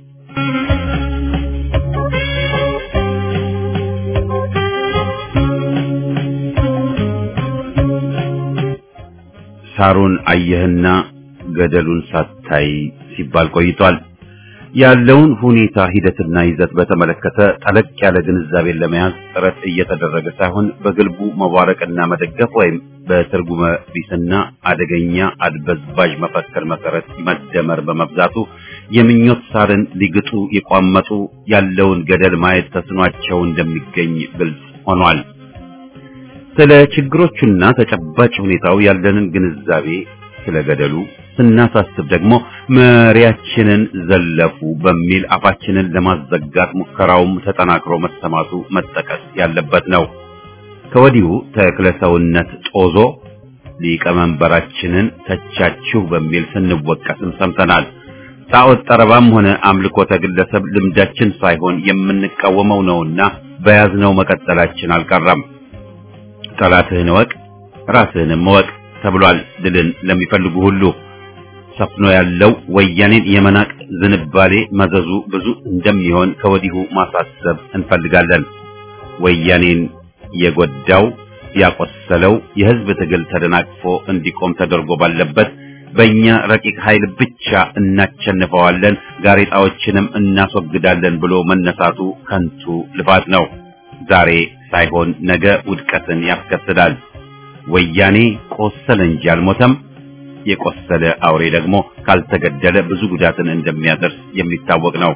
[SPEAKER 1] ሳሩን አየህና ገደሉን ሳታይ ሲባል ቆይቷል። ያለውን ሁኔታ ሂደትና ይዘት በተመለከተ ጠለቅ ያለ ግንዛቤን ለመያዝ ጥረት እየተደረገ ሳይሆን በግልቡ መዋረቅና መደገፍ ወይም በትርጉመ ቢስና አደገኛ አድበዝባዥ መፈክር መሰረት መደመር በመብዛቱ የምኞት ሳርን ሊግጡ የቋመጡ ያለውን ገደል ማየት ተስኗቸው እንደሚገኝ ግልጽ ሆኗል። ስለ ችግሮቹና ተጨባጭ ሁኔታው ያለንን ግንዛቤ ስለ ገደሉ ስናሳስብ ደግሞ መሪያችንን ዘለፉ በሚል አፋችንን ለማዘጋት ሙከራውም ተጠናክሮ መሰማቱ መጠቀስ ያለበት ነው። ከወዲሁ ተክለሰውነት ጦዞ ሊቀመንበራችንን ተቻችሁ በሚል ስንወቀስም ሰምተናል። ጣዖት ጠረባም ሆነ አምልኮተ ግለሰብ ልምዳችን ሳይሆን የምንቃወመው ነውና በያዝነው መቀጠላችን አልቀረም። ጠላትህን እወቅ ራስህንም እወቅ ተብሏል። ድልን ለሚፈልጉ ሁሉ ሰፍኖ ያለው ወያኔን የመናቅ ዝንባሌ መዘዙ ብዙ እንደሚሆን ከወዲሁ ማሳሰብ እንፈልጋለን። ወያኔን የጎዳው ያቆሰለው የህዝብ ትግል ተደናቅፎ እንዲቆም ተደርጎ ባለበት በእኛ ረቂቅ ኃይል ብቻ እናቸንፈዋለን፣ ጋሬጣዎችንም እናስወግዳለን ብሎ መነሳቱ ከንቱ ልፋት ነው። ዛሬ ሳይሆን ነገ ውድቀትን ያስከትላል። ወያኔ ቆሰለ እንጂ አልሞተም። የቆሰለ አውሬ ደግሞ ካልተገደለ ብዙ ጉዳትን እንደሚያደርስ የሚታወቅ ነው።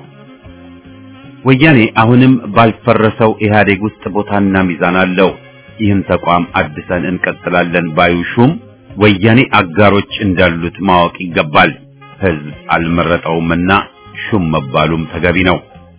[SPEAKER 1] ወያኔ አሁንም ባልፈረሰው ኢህአዴግ ውስጥ ቦታና ሚዛን አለው። ይህን ተቋም አድሰን እንቀጥላለን ባዩ ሹም ወያኔ አጋሮች እንዳሉት ማወቅ ይገባል። ህዝብ አልመረጠውምና ሹም መባሉም ተገቢ ነው።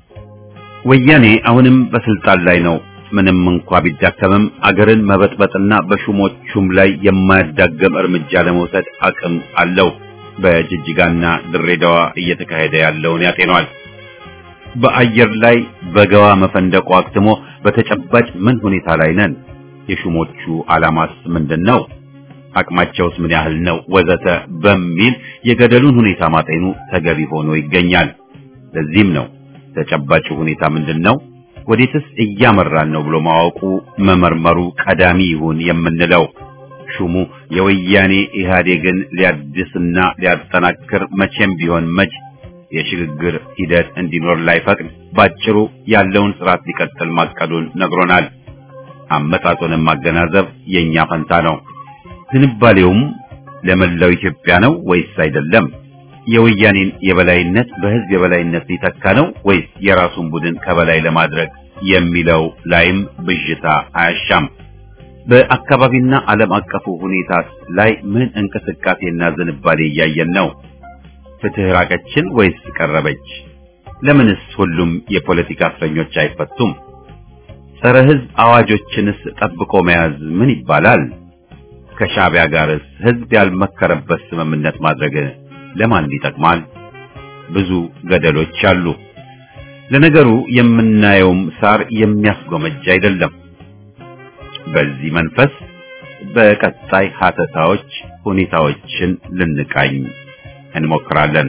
[SPEAKER 1] ወያኔ አሁንም በስልጣን ላይ ነው። ምንም እንኳ ቢዳከምም አገርን መበጥበጥና በሹሞቹም ላይ የማያዳገም እርምጃ ለመውሰድ አቅም አለው። በጅጅጋና ድሬዳዋ እየተካሄደ ያለውን ያጤኗል። በአየር ላይ በገዋ መፈንደቁ አክትሞ በተጨባጭ ምን ሁኔታ ላይ ነን? የሹሞቹ ዓላማስ ምንድን ነው? አቅማቸውስ ምን ያህል ነው? ወዘተ በሚል የገደሉን ሁኔታ ማጤኑ ተገቢ ሆኖ ይገኛል። ለዚህም ነው ተጨባጭ ሁኔታ ምንድን ነው? ወዴትስ እያመራን ነው ብሎ ማወቁ መመርመሩ ቀዳሚ ይሁን የምንለው። ሹሙ የወያኔ ኢህአዴግን ሊያድስና ሊያጠናክር መቼም ቢሆን መች የሽግግር ሂደት እንዲኖር ላይፈቅድ ባጭሩ ያለውን ስርዓት ሊቀጥል ማቀዱን ነግሮናል። አመጣጡንም ማገናዘብ የኛ ፈንታ ነው። ዝንባሌውም ለመላው ኢትዮጵያ ነው ወይስ አይደለም? የወያኔን የበላይነት በህዝብ የበላይነት ሊተካ ነው ወይስ የራሱን ቡድን ከበላይ ለማድረግ የሚለው ላይም ብዥታ አያሻም። በአካባቢና ዓለም አቀፉ ሁኔታ ላይ ምን እንቅስቃሴና ዝንባሌ እያየን ነው? ፍትህ ራቀችን ወይስ ቀረበች? ለምንስ ሁሉም የፖለቲካ እስረኞች አይፈቱም? ጸረ ህዝብ አዋጆችንስ ጠብቆ መያዝ ምን ይባላል? ከሻዕቢያ ጋርስ ህዝብ ያልመከረበት ስምምነት ማድረግ ለማን ይጠቅማል? ብዙ ገደሎች አሉ። ለነገሩ የምናየውም ሳር የሚያስጎመጅ አይደለም። በዚህ መንፈስ በቀጣይ ሀተታዎች ሁኔታዎችን ልንቃኝ እንሞክራለን።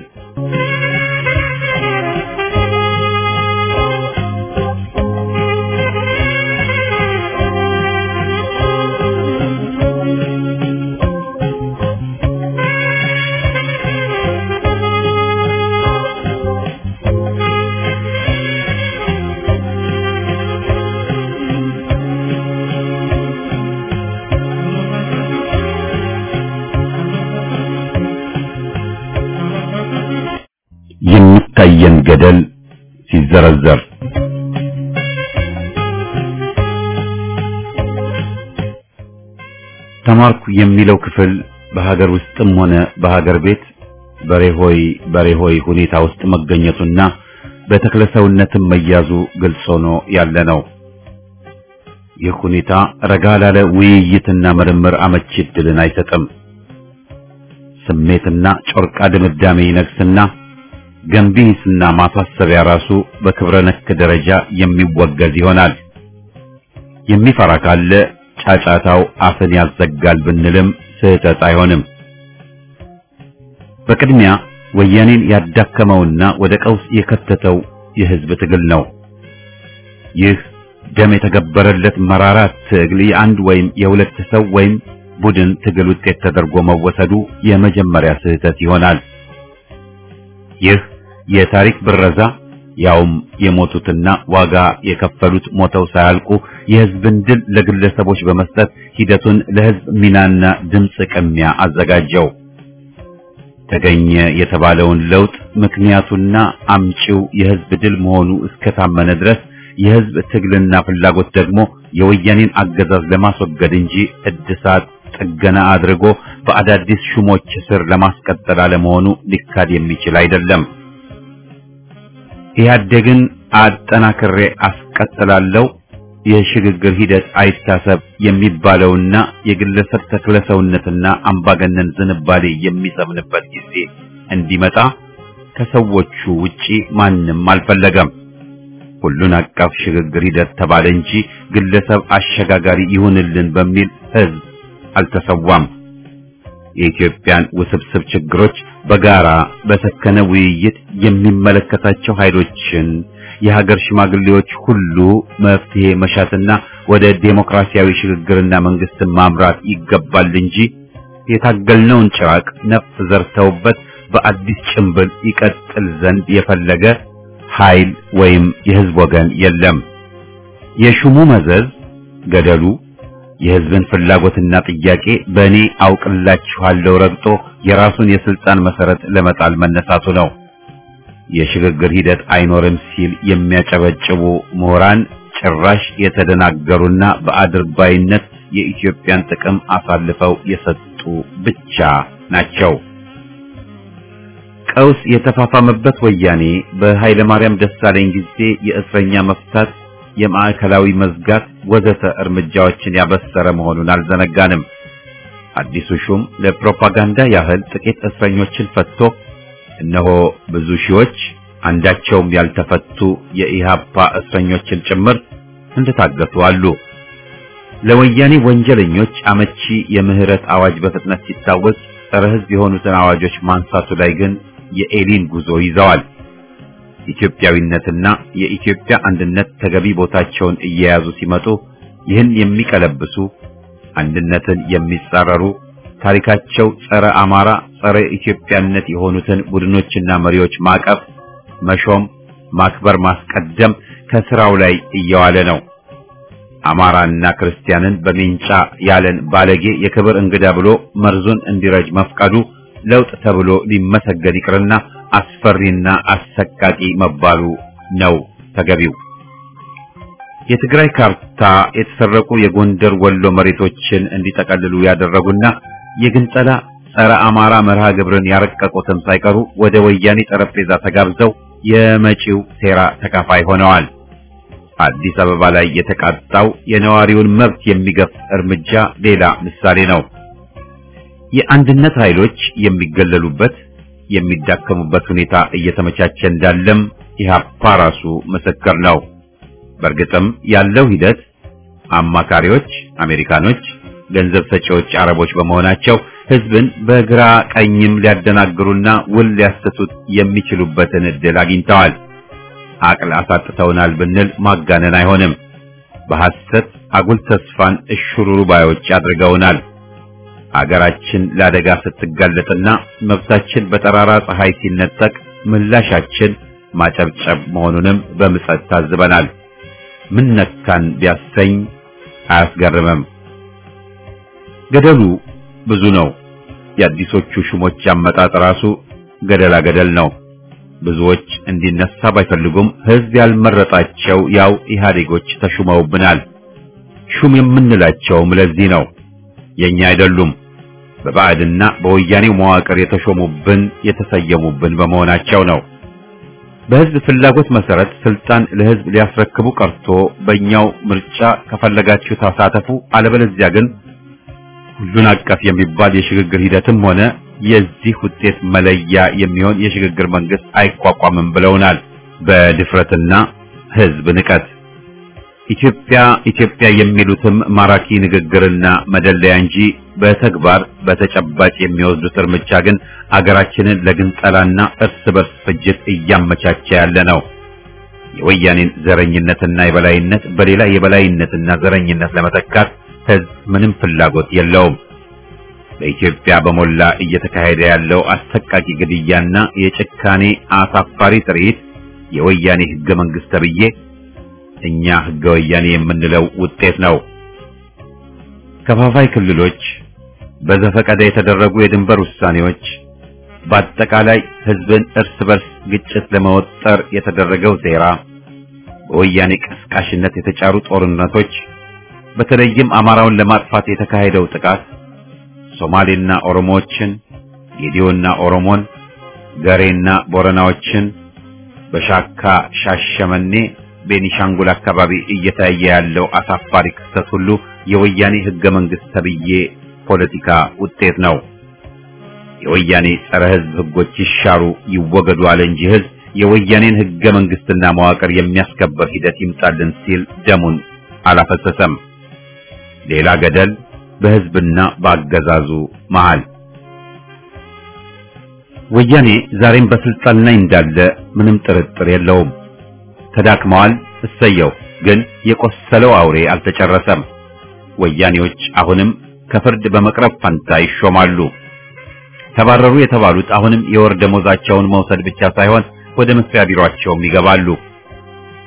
[SPEAKER 1] የሚታየን ገደል ሲዘረዘር ተማርኩ የሚለው ክፍል በሀገር ውስጥም ሆነ በሀገር ቤት በሬሆይ በሬሆይ ሁኔታ ውስጥ መገኘቱና በተክለሰውነትም መያዙ ግልጽ ሆኖ ያለ ነው። ይህ ሁኔታ ረጋ ላለ ውይይትና ምርምር አመቺ ዕድልን አይሰጥም። ስሜትና ጮርቃ ድምዳሜ ይነግስና ገንቢ ሂስና ማሳሰቢያ ራሱ በክብረ ነክ ደረጃ የሚወገዝ ይሆናል። የሚፈራ ካለ ጫጫታው አፍን ያዘጋል ብንልም ስህተት አይሆንም። በቅድሚያ ወያኔን ያዳከመውና ወደ ቀውስ የከተተው የህዝብ ትግል ነው። ይህ ደም የተገበረለት መራራ ትግል የአንድ ወይም የሁለት ሰው ወይም ቡድን ትግል ውጤት ተደርጎ መወሰዱ የመጀመሪያ ስህተት ይሆናል። ይህ የታሪክ ብረዛ ያውም የሞቱትና ዋጋ የከፈሉት ሞተው ሳያልቁ የህዝብን ድል ለግለሰቦች በመስጠት ሂደቱን ለህዝብ ሚናና ድምፅ ቅሚያ አዘጋጀው። ተገኘ የተባለውን ለውጥ ምክንያቱና አምጪው የህዝብ ድል መሆኑ እስከታመነ ድረስ የህዝብ ትግልና ፍላጎት ደግሞ የወያኔን አገዛዝ ለማስወገድ እንጂ እድሳት ጥገና አድርጎ በአዳዲስ ሹሞች ስር ለማስቀጠል አለመሆኑ ሊካድ የሚችል አይደለም። ኢህአዴግን አጠናክሬ አስቀጥላለሁ የሽግግር ሂደት አይታሰብ የሚባለውና የግለሰብ ተክለሰውነትና አምባገነን ዝንባሌ የሚሰምንበት ጊዜ እንዲመጣ ከሰዎቹ ውጪ ማንም አልፈለገም። ሁሉን አቀፍ ሽግግር ሂደት ተባለ እንጂ ግለሰብ አሸጋጋሪ ይሁንልን በሚል ህዝብ አልተሰዋም። የኢትዮጵያን ውስብስብ ችግሮች በጋራ በሰከነ ውይይት የሚመለከታቸው ኃይሎችን የሀገር ሽማግሌዎች ሁሉ መፍትሄ መሻትና ወደ ዴሞክራሲያዊ ሽግግርና መንግስትን ማምራት ይገባል እንጂ የታገልነውን ጭራቅ ነፍስ ዘርተውበት በአዲስ ጭንብል ይቀጥል ዘንድ የፈለገ ኃይል ወይም የህዝብ ወገን የለም። የሹሙ መዘዝ ገደሉ የህዝብን ፍላጎትና ጥያቄ በእኔ አውቅላችኋለሁ ረግጦ የራሱን የስልጣን መሰረት ለመጣል መነሳቱ ነው። የሽግግር ሂደት አይኖርም ሲል የሚያጨበጭቡ ምሁራን ጭራሽ የተደናገሩና በአድርባይነት የኢትዮጵያን ጥቅም አሳልፈው የሰጡ ብቻ ናቸው። ቀውስ የተፋፋመበት ወያኔ በኃይለ ማርያም ደሳለኝ ጊዜ የእስረኛ መፍታት፣ የማዕከላዊ መዝጋት ወዘተ እርምጃዎችን ያበሰረ መሆኑን አልዘነጋንም። አዲሱ ሹም ለፕሮፓጋንዳ ያህል ጥቂት እስረኞችን ፈትቶ እነሆ ብዙ ሺዎች አንዳቸውም ያልተፈቱ የኢሃፓ እስረኞችን ጭምር እንደታገቱ አሉ። ለወያኔ ወንጀለኞች አመቺ የምህረት አዋጅ በፍጥነት ሲታወጅ ጸረ ሕዝብ የሆኑትን አዋጆች ማንሳቱ ላይ ግን የኤሊን ጉዞ ይዘዋል። ኢትዮጵያዊነትና የኢትዮጵያ አንድነት ተገቢ ቦታቸውን እየያዙ ሲመጡ ይህን የሚቀለብሱ አንድነትን የሚጻረሩ ታሪካቸው ጸረ አማራ፣ ጸረ ኢትዮጵያነት የሆኑትን ቡድኖችና መሪዎች ማቀፍ፣ መሾም፣ ማክበር፣ ማስቀደም ከስራው ላይ እየዋለ ነው። አማራና ክርስቲያንን በሜንጫ ያለን ባለጌ የክብር እንግዳ ብሎ መርዙን እንዲረጅ መፍቀዱ ለውጥ ተብሎ ሊመሰገን ይቅርና አስፈሪና አሰቃቂ መባሉ ነው ተገቢው። የትግራይ ካርታ የተሰረቁ የጎንደር ወሎ መሬቶችን እንዲጠቀልሉ ያደረጉና የግንጠላ ጸረ አማራ መርሃ ግብርን ያረቀቁትም ሳይቀሩ ወደ ወያኔ ጠረጴዛ ተጋብዘው የመጪው ሴራ ተካፋይ ሆነዋል። አዲስ አበባ ላይ የተቃጣው የነዋሪውን መብት የሚገፍ እርምጃ ሌላ ምሳሌ ነው። የአንድነት ኃይሎች የሚገለሉበት የሚዳከሙበት ሁኔታ እየተመቻቸ እንዳለም ኢህአፓ ራሱ ምስክር ነው። በእርግጥም ያለው ሂደት አማካሪዎች አሜሪካኖች፣ ገንዘብ ሰጪዎች አረቦች በመሆናቸው ህዝብን በግራ ቀኝም ሊያደናግሩና ውል ሊያሰቱት የሚችሉበትን እድል አግኝተዋል። አቅል አሳጥተውናል ብንል ማጋነን አይሆንም። በሐሰት አጉል ተስፋን እሽሩሩ ባዮች አድርገውናል። አገራችን ለአደጋ ስትጋለጥና መብታችን በጠራራ ፀሐይ ሲነጠቅ ምላሻችን ማጨብጨብ መሆኑንም በምጸት ታዝበናል። ምን ነካን ቢያሰኝ አያስገርምም። ገደሉ ብዙ ነው። የአዲሶቹ ሹሞች አመጣጥ ራሱ ገደላ ገደል ነው። ብዙዎች እንዲነሳ ባይፈልጉም ህዝብ ያልመረጣቸው ያው ኢህአዴጎች ተሹመውብናል። ሹም የምንላቸውም ለዚህ ነው። የኛ አይደሉም። በባዕድና በወያኔው መዋቅር የተሾሙብን የተሰየሙብን በመሆናቸው ነው። በህዝብ ፍላጎት መሰረት ስልጣን ለህዝብ ሊያስረክቡ ቀርቶ በእኛው ምርጫ ከፈለጋችሁ ተሳተፉ፣ አለበለዚያ ግን ሁሉን አቀፍ የሚባል የሽግግር ሂደትም ሆነ የዚህ ውጤት መለያ የሚሆን የሽግግር መንግስት አይቋቋምም ብለውናል። በድፍረትና ህዝብ ንቀት ኢትዮጵያ ኢትዮጵያ የሚሉትም ማራኪ ንግግርና መደለያ እንጂ በተግባር በተጨባጭ የሚወስዱት እርምጃ ግን አገራችንን ለግንጠላና እርስ በርስ ፍጅት እያመቻቸ ያለ ነው። የወያኔን ዘረኝነትና የበላይነት በሌላ የበላይነትና ዘረኝነት ለመተካት ህዝብ ምንም ፍላጎት የለውም። በኢትዮጵያ በሞላ እየተካሄደ ያለው አሰቃቂ ግድያና የጭካኔ አሳፋሪ ትርኢት የወያኔ ህገ መንግስት ተብዬ እኛ ህገ ወያኔ የምንለው ውጤት ነው። ከፋፋይ ክልሎች፣ በዘፈቀደ የተደረጉ የድንበር ውሳኔዎች፣ በአጠቃላይ ህዝብን እርስ በርስ ግጭት ለመወጠር የተደረገው ሴራ፣ በወያኔ ቀስቃሽነት የተጫሩ ጦርነቶች፣ በተለይም አማራውን ለማጥፋት የተካሄደው ጥቃት ሶማሌና ኦሮሞዎችን፣ ጌዲዮና ኦሮሞን፣ ገሬና ቦረናዎችን በሻካ ሻሸመኔ ቤኒሻንጉል አካባቢ እየታየ ያለው አሳፋሪ ክስተት ሁሉ የወያኔ ህገ መንግስት ተብዬ ፖለቲካ ውጤት ነው። የወያኔ ጸረ ህዝብ ህጎች ይሻሩ ይወገዱ አለ እንጂ ህዝብ የወያኔን ህገ መንግስትና መዋቅር የሚያስከበር ሂደት ይምጣልን ሲል ደሙን አላፈሰሰም። ሌላ ገደል በህዝብና በአገዛዙ መሃል። ወያኔ ዛሬም በስልጣን ላይ እንዳለ ምንም ጥርጥር የለውም። ተዳክመዋል። እሰየው። ግን የቆሰለው አውሬ አልተጨረሰም። ወያኔዎች አሁንም ከፍርድ በመቅረብ ፈንታ ይሾማሉ። ተባረሩ የተባሉት አሁንም የወር ደሞዛቸውን መውሰድ ብቻ ሳይሆን ወደ መስሪያ ቢሮአቸውም ይገባሉ።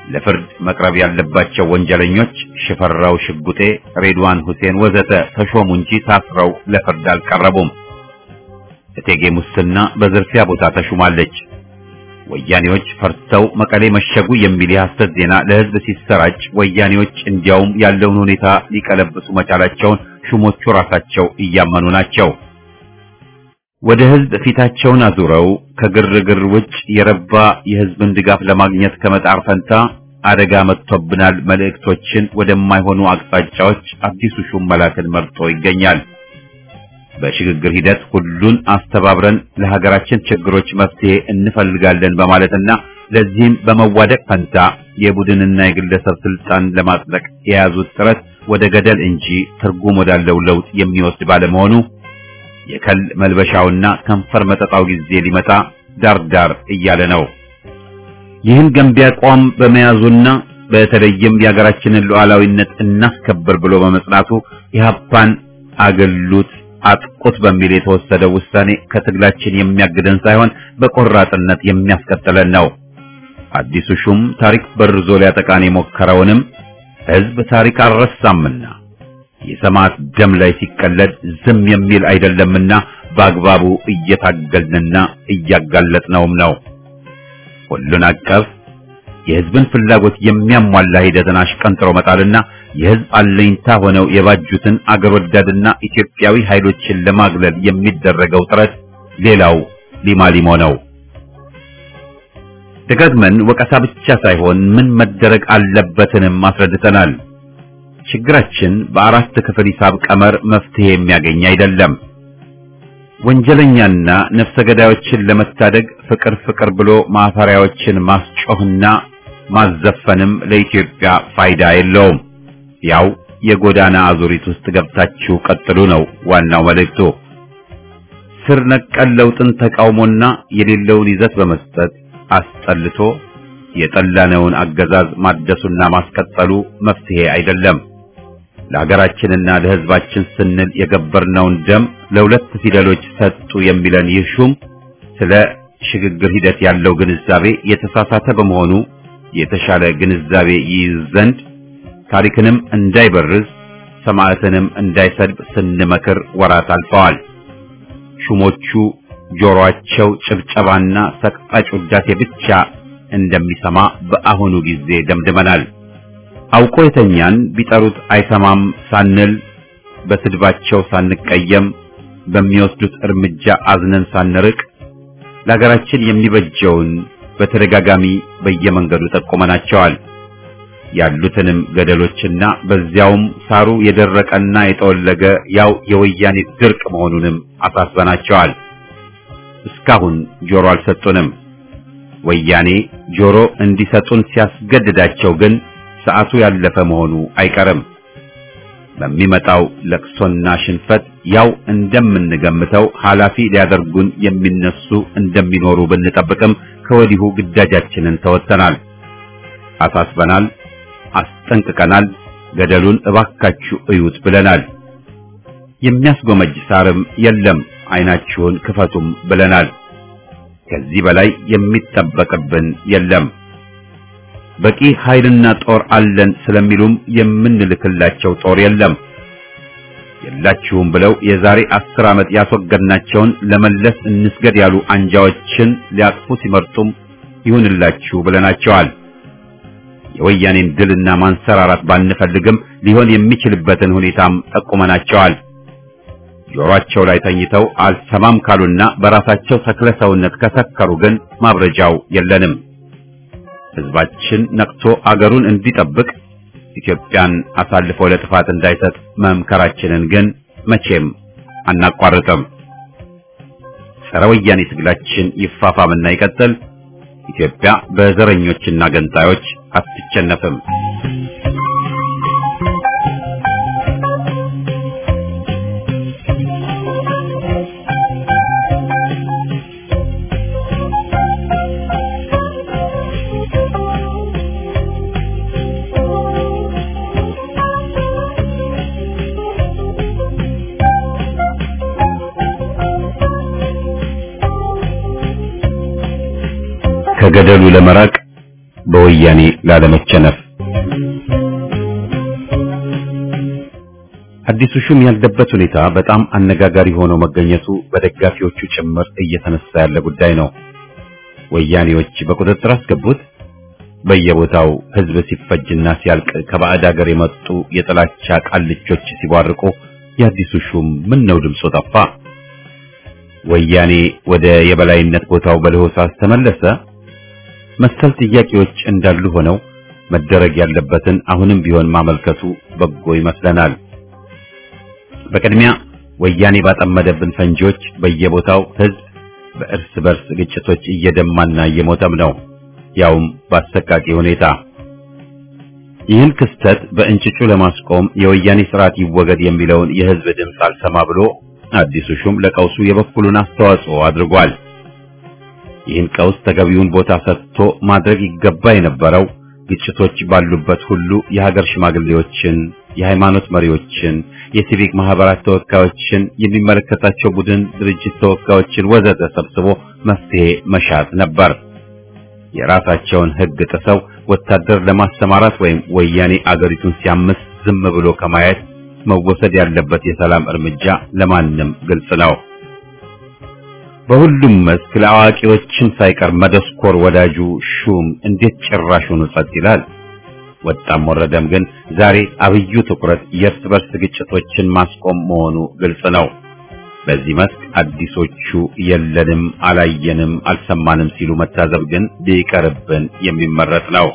[SPEAKER 1] ለፍርድ መቅረብ ያለባቸው ወንጀለኞች ሽፈራው ሽጉጤ፣ ሬድዋን ሁሴን ወዘተ ተሾሙ እንጂ ታስረው ለፍርድ አልቀረቡም። እቴጌ ሙስና በዝርፊያ ቦታ ተሹማለች። ወያኔዎች ፈርተው መቀሌ መሸጉ የሚል የሐሰት ዜና ለሕዝብ ሲሰራጭ ወያኔዎች እንዲያውም ያለውን ሁኔታ ሊቀለብሱ መቻላቸውን ሹሞቹ ራሳቸው እያመኑ ናቸው። ወደ ሕዝብ ፊታቸውን አዙረው ከግርግር ውጭ የረባ የሕዝብን ድጋፍ ለማግኘት ከመጣር ፈንታ አደጋ መጥቶብናል መልእክቶችን ወደማይሆኑ አቅጣጫዎች አዲሱ ሹም መላክን መርጦ ይገኛል። በሽግግር ሂደት ሁሉን አስተባብረን ለሀገራችን ችግሮች መፍትሄ እንፈልጋለን በማለትና ለዚህም በመዋደቅ ፈንታ የቡድንና የግለሰብ ስልጣን ለማጽደቅ የያዙት ጥረት ወደ ገደል እንጂ ትርጉም ወዳለው ለውጥ የሚወስድ ባለመሆኑ የከል መልበሻውና ከንፈር መጠጣው ጊዜ ሊመጣ ዳርዳር እያለ ነው። ይህን ገንቢ አቋም በመያዙና በተለይም የሀገራችንን ሉዓላዊነት እናስከብር ብሎ በመጽናቱ ኢህአፓን አገሉት አጥቁት በሚል የተወሰደው ውሳኔ ከትግላችን የሚያግደን ሳይሆን በቆራጥነት የሚያስቀጥለን ነው። አዲሱ ሹም ታሪክ በርዞ ሊያጠቃን የሞከረውንም ሕዝብ ታሪክ አልረሳምና የሰማዕት ደም ላይ ሲቀለድ ዝም የሚል አይደለምና በአግባቡ እየታገልንና እያጋለጥነውም ነው። ሁሉን አቀፍ የሕዝብን ፍላጎት የሚያሟላ ሂደትን አሽቀንጥሮ መጣልና የሕዝብ አለኝታ ሆነው የባጁትን አገር ወዳድና ኢትዮጵያዊ ኃይሎችን ለማግለል የሚደረገው ጥረት ሌላው ሊማሊሞ ነው። ደጋግመን ወቀሳ ብቻ ሳይሆን ምን መደረግ አለበትንም አስረድተናል። ችግራችን በአራት ክፍል ሂሳብ ቀመር መፍትሄ የሚያገኝ አይደለም። ወንጀለኛና ነፍሰ ገዳዮችን ለመታደግ ፍቅር ፍቅር ብሎ ማፈሪያዎችን ማስጮህና ማዘፈንም ለኢትዮጵያ ፋይዳ የለውም። ያው የጎዳና አዙሪት ውስጥ ገብታችሁ ቀጥሉ ነው ዋናው መልእክቱ። ስር ነቀል ለውጥን ተቃውሞና የሌለውን ይዘት በመስጠት አስጠልቶ የጠላነውን አገዛዝ ማደሱና ማስቀጠሉ መፍትሄ አይደለም። ለሀገራችንና ለሕዝባችን ስንል የገበርነውን ደም ለሁለት ፊደሎች ሰጡ የሚለን ይህ ሹም ስለ ሽግግር ሂደት ያለው ግንዛቤ የተሳሳተ በመሆኑ የተሻለ ግንዛቤ ይይዝ ዘንድ ታሪክንም እንዳይበርዝ ሰማዕትንም እንዳይሰድብ ስንመክር ወራት አልፈዋል። ሹሞቹ ጆሮአቸው ጭብጨባና ሰቅጣጭ ውዳሴ ብቻ እንደሚሰማ በአሁኑ ጊዜ ደምድመናል። አውቆ የተኛን ቢጠሩት አይሰማም ሳንል በስድባቸው ሳንቀየም በሚወስዱት እርምጃ አዝነን ሳንርቅ ለሀገራችን የሚበጀውን በተደጋጋሚ በየመንገዱ ጠቁመናቸዋል። ያሉትንም ገደሎችና በዚያውም ሳሩ የደረቀና የጠወለገ ያው የወያኔ ድርቅ መሆኑንም አሳስበናቸዋል። እስካሁን ጆሮ አልሰጡንም። ወያኔ ጆሮ እንዲሰጡን ሲያስገድዳቸው ግን ሰዓቱ ያለፈ መሆኑ አይቀርም። በሚመጣው ለቅሶና ሽንፈት ያው እንደምንገምተው ኃላፊ ሊያደርጉን የሚነሱ እንደሚኖሩ ብንጠብቅም ከወዲሁ ግዳጃችንን ተወጥተናል፣ አሳስበናል፣ አስጠንቅቀናል። ገደሉን እባካችሁ እዩት ብለናል። የሚያስጎመጅ ሳርም የለም፣ አይናችሁን ክፈቱም ብለናል። ከዚህ በላይ የሚጠበቅብን የለም። በቂ ኃይልና ጦር አለን ስለሚሉም የምንልክላቸው ጦር የለም። የላችሁም ብለው የዛሬ አስር ዓመት ያስወገድናቸውን ለመለስ እንስገድ ያሉ አንጃዎችን ሊያቅፉ ሲመርጡም ይሁንላችሁ ብለናቸዋል። የወያኔን ድልና ማንሰራራት ባንፈልግም ሊሆን የሚችልበትን ሁኔታም ጠቁመናቸዋል። ጆሮአቸው ላይ ተኝተው አልሰማም ካሉና በራሳቸው ተክለ ሰውነት ከሰከሩ ግን ማብረጃው የለንም። ሕዝባችን ነቅቶ አገሩን እንዲጠብቅ ኢትዮጵያን አሳልፎ ለጥፋት እንዳይሰጥ መምከራችንን ግን መቼም አናቋርጥም። ጸረ ወያኔ ትግላችን ይፋፋምና ይቀጥል። ኢትዮጵያ በዘረኞችና ገንጣዮች አትቸነፍም። ከገደሉ ለመራቅ በወያኔ ላለመቸነፍ አዲሱ ሹም ያለበት ሁኔታ በጣም አነጋጋሪ ሆኖ መገኘቱ በደጋፊዎቹ ጭምር እየተነሳ ያለ ጉዳይ ነው። ወያኔዎች በቁጥጥር አስገቡት። በየቦታው ህዝብ ሲፈጅና ሲያልቅ ከባዕድ ሀገር የመጡ የጥላቻ ቃልቾች ሲቧርቁ የአዲሱ ሹም ምን ነው ድምፁ ጠፋ? ወያኔ ወደ የበላይነት ቦታው በለሆሳስ ተመለሰ? መሰል ጥያቄዎች እንዳሉ ሆነው መደረግ ያለበትን አሁንም ቢሆን ማመልከቱ በጎ ይመስለናል። በቅድሚያ ወያኔ ባጠመደብን ፈንጂዎች በየቦታው ህዝብ በእርስ በርስ ግጭቶች እየደማና እየሞተም ነው፣ ያውም በአሰቃቂ ሁኔታ። ይህን ክስተት በእንጭጩ ለማስቆም የወያኔ ስርዓት ይወገድ የሚለውን የህዝብ ድምፅ አልሰማ ብሎ አዲሱ ሹም ለቀውሱ የበኩሉን አስተዋጽኦ አድርጓል። ይህን ቀውስ ተገቢውን ቦታ ሰጥቶ ማድረግ ይገባ የነበረው ግጭቶች ባሉበት ሁሉ የሀገር ሽማግሌዎችን፣ የሃይማኖት መሪዎችን፣ የሲቪክ ማህበራት ተወካዮችን፣ የሚመለከታቸው ቡድን ድርጅት ተወካዮችን ወዘተ ሰብስቦ መፍትሄ መሻት ነበር። የራሳቸውን ህግ ጥሰው ወታደር ለማሰማራት ወይም ወያኔ አገሪቱን ሲያምስ ዝም ብሎ ከማየት መወሰድ ያለበት የሰላም እርምጃ ለማንም ግልጽ ነው። በሁሉም መስክ ለአዋቂዎችን ሳይቀር መደስኮር ወዳጁ ሹም እንዴት ጭራሹን ጸጥ ይላል? ወጣም ወረደም ግን ዛሬ አብዩ ትኩረት የእርስ በርስ ግጭቶችን ማስቆም መሆኑ ግልጽ ነው። በዚህ መስክ አዲሶቹ የለንም፣ አላየንም፣ አልሰማንም ሲሉ መታዘብ ግን ቢቀርብን የሚመረጥ ነው።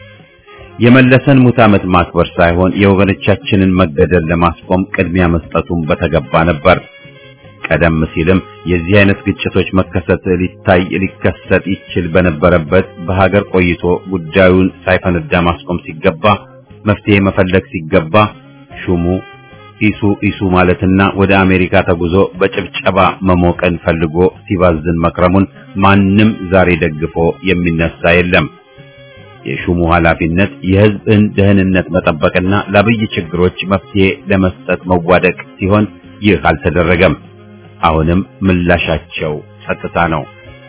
[SPEAKER 1] የመለሰን ሙት ዓመት ማክበር ሳይሆን የወገኖቻችንን መገደል ለማስቆም ቅድሚያ መስጠቱን በተገባ ነበር። ቀደም ሲልም የዚህ አይነት ግጭቶች መከሰት ሊታይ ሊከሰት ይችል በነበረበት በሀገር ቆይቶ ጉዳዩን ሳይፈነዳ ማስቆም ሲገባ መፍትሄ መፈለግ ሲገባ ሹሙ ኢሱ ኢሱ ማለትና ወደ አሜሪካ ተጉዞ በጭብጨባ መሞቀን ፈልጎ ሲባዝን መክረሙን ማንም ዛሬ ደግፎ የሚነሳ የለም። የሹሙ ኃላፊነት የሕዝብን ደህንነት መጠበቅና ለአብይ ችግሮች መፍትሄ ለመስጠት መዋደቅ ሲሆን ይህ አልተደረገም። አሁንም ምላሻቸው ጸጥታ ነው።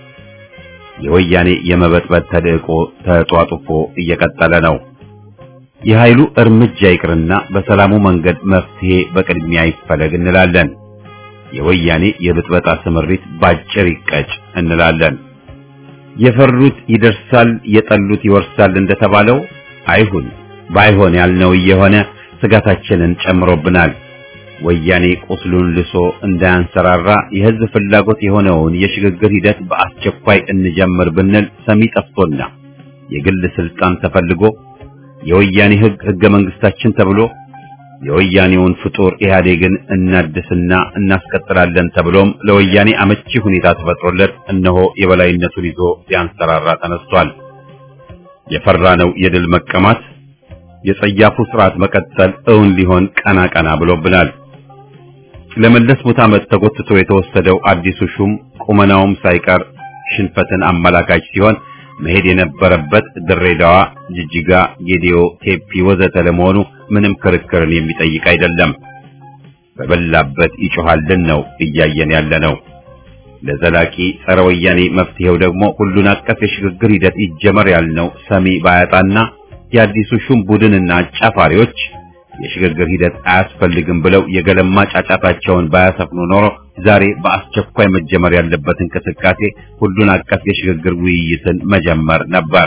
[SPEAKER 1] የወያኔ የመበጥበጥ ተልዕቆ ተጧጡፎ እየቀጠለ ነው። የኃይሉ እርምጃ ይቅርና በሰላሙ መንገድ መፍትሄ በቅድሚያ ይፈለግ እንላለን። የወያኔ የብጥበጣ ስምሪት ባጭር ይቀጭ እንላለን። የፈሩት ይደርሳል፣ የጠሉት ይወርሳል እንደተባለው አይሁን። ባይሆን ያልነው እየሆነ ስጋታችንን ጨምሮብናል። ወያኔ ቁስሉን ልሶ እንዳያንሰራራ የህዝብ ፍላጎት የሆነውን የሽግግር ሂደት በአስቸኳይ እንጀምር ብንል ሰሚ ጠፍቶና የግል ስልጣን ተፈልጎ የወያኔ ህግ ህገ መንግስታችን ተብሎ የወያኔውን ፍጡር ኢህአዴግን እናድስና እናስቀጥላለን ተብሎም ለወያኔ አመቺ ሁኔታ ተፈጥሮለት እነሆ የበላይነቱን ይዞ ሊያንሰራራ ተነስቷል። የፈራነው የድል መቀማት የጸያፉ ስርዓት መቀጠል እውን ሊሆን ቀና ቀና ብሎብናል። ለመለስ ሙት ዓመት ተጎትቶ የተወሰደው አዲሱ ሹም ቁመናውም ሳይቀር ሽንፈትን አመላካች ሲሆን መሄድ የነበረበት ድሬዳዋ፣ ጅጅጋ፣ ጌዲዮ፣ ቴፒ ወዘተ ለመሆኑ ምንም ክርክርን የሚጠይቅ አይደለም። በበላበት ይጮሃልን ነው እያየን ያለ ነው። ለዘላቂ ጸረ ወያኔ መፍትሄው ደግሞ ሁሉን አቀፍ የሽግግር ሂደት ይጀመር ያልነው ሰሚ ባያጣና የአዲሱ ሹም ቡድንና አጫፋሪዎች የሽግግር ሂደት አያስፈልግም ብለው የገለማ ጫጫታቸውን ባያሰፍኑ ኖሮ ዛሬ በአስቸኳይ መጀመር ያለበት እንቅስቃሴ ሁሉን አቀፍ የሽግግር ውይይትን መጀመር ነበር።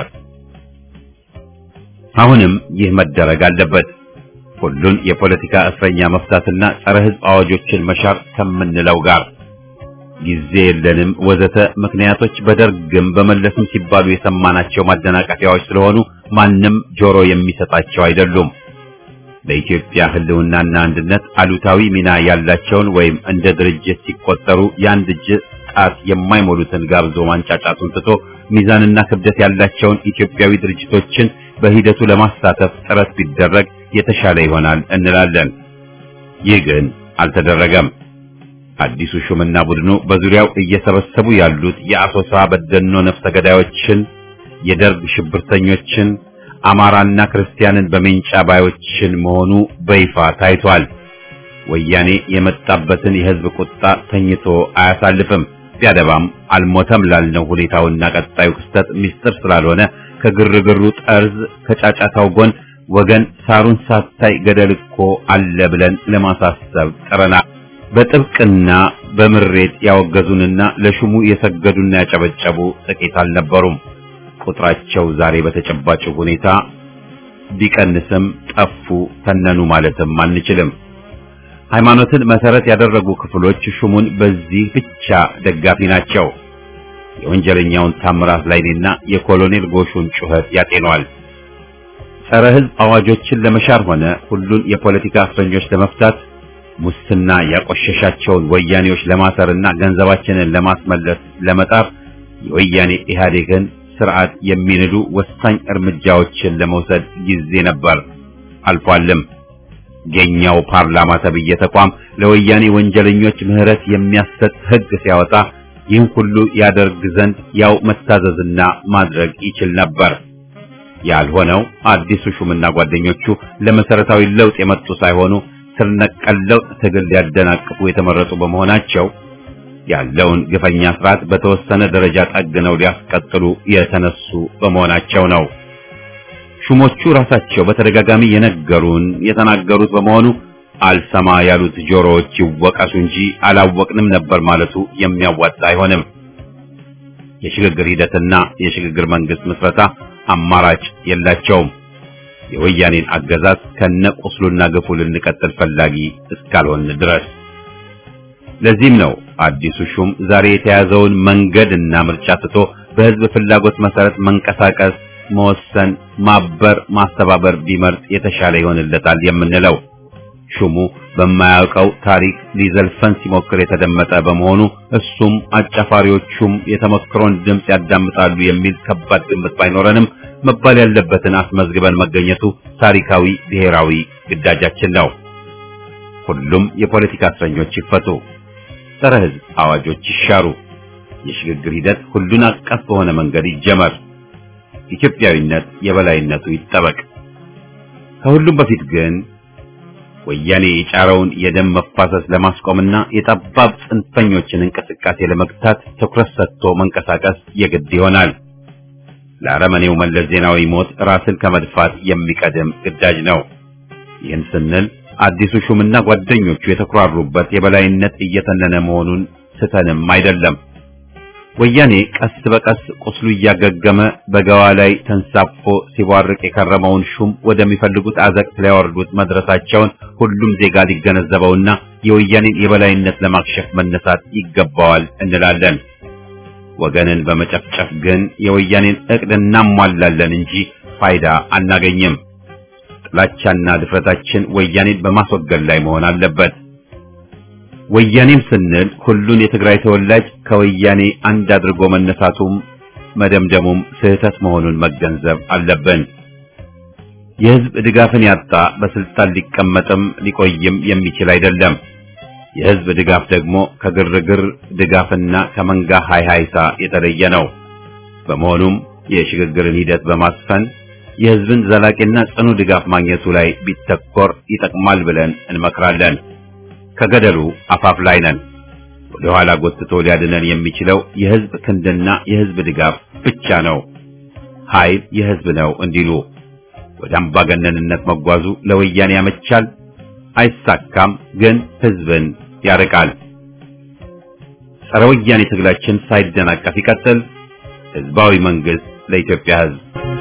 [SPEAKER 1] አሁንም ይህ መደረግ አለበት። ሁሉን የፖለቲካ እስረኛ መፍታትና ጸረ ሕዝብ አዋጆችን መሻር ከምንለው ጋር ጊዜ የለንም ወዘተ ምክንያቶች በደርግም በመለስም ሲባሉ የሰማናቸው ማደናቀፊያዎች ስለሆኑ ማንም ጆሮ የሚሰጣቸው አይደሉም። ለኢትዮጵያ ሕልውናና አንድነት አሉታዊ ሚና ያላቸውን ወይም እንደ ድርጅት ሲቆጠሩ የአንድ እጅ ጣት የማይሞሉትን ጋብዞ ማንጫጫቱን ትቶ ሚዛንና ክብደት ያላቸውን ኢትዮጵያዊ ድርጅቶችን በሂደቱ ለማሳተፍ ጥረት ቢደረግ የተሻለ ይሆናል እንላለን። ይህ ግን አልተደረገም። አዲሱ ሹምና ቡድኑ በዙሪያው እየሰበሰቡ ያሉት የአሶሳ በደኖ ነፍሰ ገዳዮችን፣ የደርግ ሽብርተኞችን፣ አማራና ክርስቲያንን በሜንጫ ባዮችን መሆኑ በይፋ ታይቷል። ወያኔ የመጣበትን የሕዝብ ቁጣ ተኝቶ አያሳልፍም። ቢያደባም አልሞተም ላልነው ሁኔታውና ቀጣዩ ክስተት ምስጢር ስላልሆነ ከግርግሩ ጠርዝ ከጫጫታው ጎን ወገን ሳሩን ሳታይ ገደል እኮ አለ ብለን ለማሳሰብ ጥረናል። በጥብቅና በምሬት ያወገዙንና ለሹሙ የሰገዱና ያጨበጨቡ ጥቂት አልነበሩም። ቁጥራቸው ዛሬ በተጨባጭ ሁኔታ ቢቀንስም ጠፉ፣ ተነኑ ማለትም አንችልም። ሃይማኖትን መሰረት ያደረጉ ክፍሎች ሹሙን በዚህ ብቻ ደጋፊ ናቸው። የወንጀለኛውን ታምራት ላይኔና የኮሎኔል ጎሹን ጩኸት ያጤኗል። ጸረ ሕዝብ አዋጆችን ለመሻር ሆነ ሁሉን የፖለቲካ እስረኞች ለመፍታት ሙስና ያቆሸሻቸውን ወያኔዎች ለማሰርና ገንዘባችንን ለማስመለስ ለመጣር የወያኔ ኢህአዴግን ስርዓት የሚንዱ ወሳኝ እርምጃዎችን ለመውሰድ ጊዜ ነበር፣ አልፏልም። የኛው ፓርላማ ተብዬ ተቋም ለወያኔ ወንጀለኞች ምህረት የሚያሰጥ ሕግ ሲያወጣ ይህን ሁሉ ያደርግ ዘንድ ያው መታዘዝና ማድረግ ይችል ነበር። ያልሆነው አዲሱ ሹምና ጓደኞቹ ለመሰረታዊ ለውጥ የመጡ ሳይሆኑ ስር ነቀል ለውጥ ትግል ሊያደናቅፉ የተመረጡ በመሆናቸው ያለውን ግፈኛ ስርዓት በተወሰነ ደረጃ ጠግነው ሊያስቀጥሉ የተነሱ በመሆናቸው ነው። ሹሞቹ ራሳቸው በተደጋጋሚ የነገሩን የተናገሩት በመሆኑ አልሰማ ያሉት ጆሮዎች ይወቀሱ እንጂ አላወቅንም ነበር ማለቱ የሚያዋጣ አይሆንም። የሽግግር ሂደትና የሽግግር መንግስት ምስረታ አማራጭ የላቸውም። የወያኔን አገዛዝ ከነቁስሉና ግፉ ልንቀጥል ፈላጊ እስካልሆን ድረስ። ለዚህም ነው አዲሱ ሹም ዛሬ የተያዘውን መንገድና ምርጫ ትቶ በህዝብ ፍላጎት መሰረት መንቀሳቀስ፣ መወሰን፣ ማበር፣ ማስተባበር ቢመርጥ የተሻለ ይሆንለታል የምንለው። ሹሙ በማያውቀው ታሪክ ሊዘልፈን ሲሞክር የተደመጠ በመሆኑ እሱም አጫፋሪዎቹም የተመክሮን ድምፅ ያዳምጣሉ የሚል ከባድ ግምት ባይኖረንም መባል ያለበትን አስመዝግበን መገኘቱ ታሪካዊ ብሔራዊ ግዳጃችን ነው። ሁሉም የፖለቲካ እስረኞች ይፈቱ፣ ጸረ ህዝብ አዋጆች ይሻሩ፣ የሽግግር ሂደት ሁሉን አቀፍ በሆነ መንገድ ይጀመር፣ ኢትዮጵያዊነት የበላይነቱ ይጠበቅ። ከሁሉም በፊት ግን ወያኔ የጫረውን የደም መፋሰስ ለማስቆምና የጠባብ ጽንፈኞችን እንቅስቃሴ ለመግታት ትኩረት ሰጥቶ መንቀሳቀስ የግድ ይሆናል። ለአረመኔው መለስ ዜናዊ ሞት ራስን ከመድፋት የሚቀድም ግዳጅ ነው። ይህን ስንል አዲሱ ሹምና ጓደኞቹ የተኩራሩበት የበላይነት እየተነነ መሆኑን ስተንም አይደለም። ወያኔ ቀስ በቀስ ቁስሉ እያገገመ በገዋ ላይ ተንሳፎ ሲቧርቅ የከረመውን ሹም ወደሚፈልጉት አዘቅት ሊያወርዱት መድረሳቸውን ሁሉም ዜጋ ሊገነዘበውና የወያኔን የበላይነት ለማክሸፍ መነሳት ይገባዋል እንላለን። ወገንን በመጨፍጨፍ ግን የወያኔን እቅድ እናሟላለን እንጂ ፋይዳ አናገኝም። ጥላቻና ድፍረታችን ወያኔን በማስወገድ ላይ መሆን አለበት። ወያኔም ስንል ሁሉን የትግራይ ተወላጅ ከወያኔ አንድ አድርጎ መነሳቱም መደምደሙም ስህተት መሆኑን መገንዘብ አለብን። የህዝብ ድጋፍን ያጣ በስልጣን ሊቀመጥም ሊቆይም የሚችል አይደለም። የህዝብ ድጋፍ ደግሞ ከግርግር ድጋፍና ከመንጋ ሃይሃይታ የተለየ ነው። በመሆኑም የሽግግርን ሂደት በማስፈን የህዝብን ዘላቂና ጽኑ ድጋፍ ማግኘቱ ላይ ቢተኮር ይጠቅማል ብለን እንመክራለን። ከገደሉ አፋፍ ላይ ነን። ወደ ኋላ ጎትቶ ሊያድነን የሚችለው የህዝብ ክንድና የህዝብ ድጋፍ ብቻ ነው። ኃይል የህዝብ ነው እንዲሉ ወደ አምባገነንነት መጓዙ ለወያኔ ያመቻል፣ አይሳካም፣ ግን ህዝብን ያርቃል። ጸረ ወያኔ ትግላችን ሳይደናቀፍ ይቀጥል። ህዝባዊ መንግስት ለኢትዮጵያ ህዝብ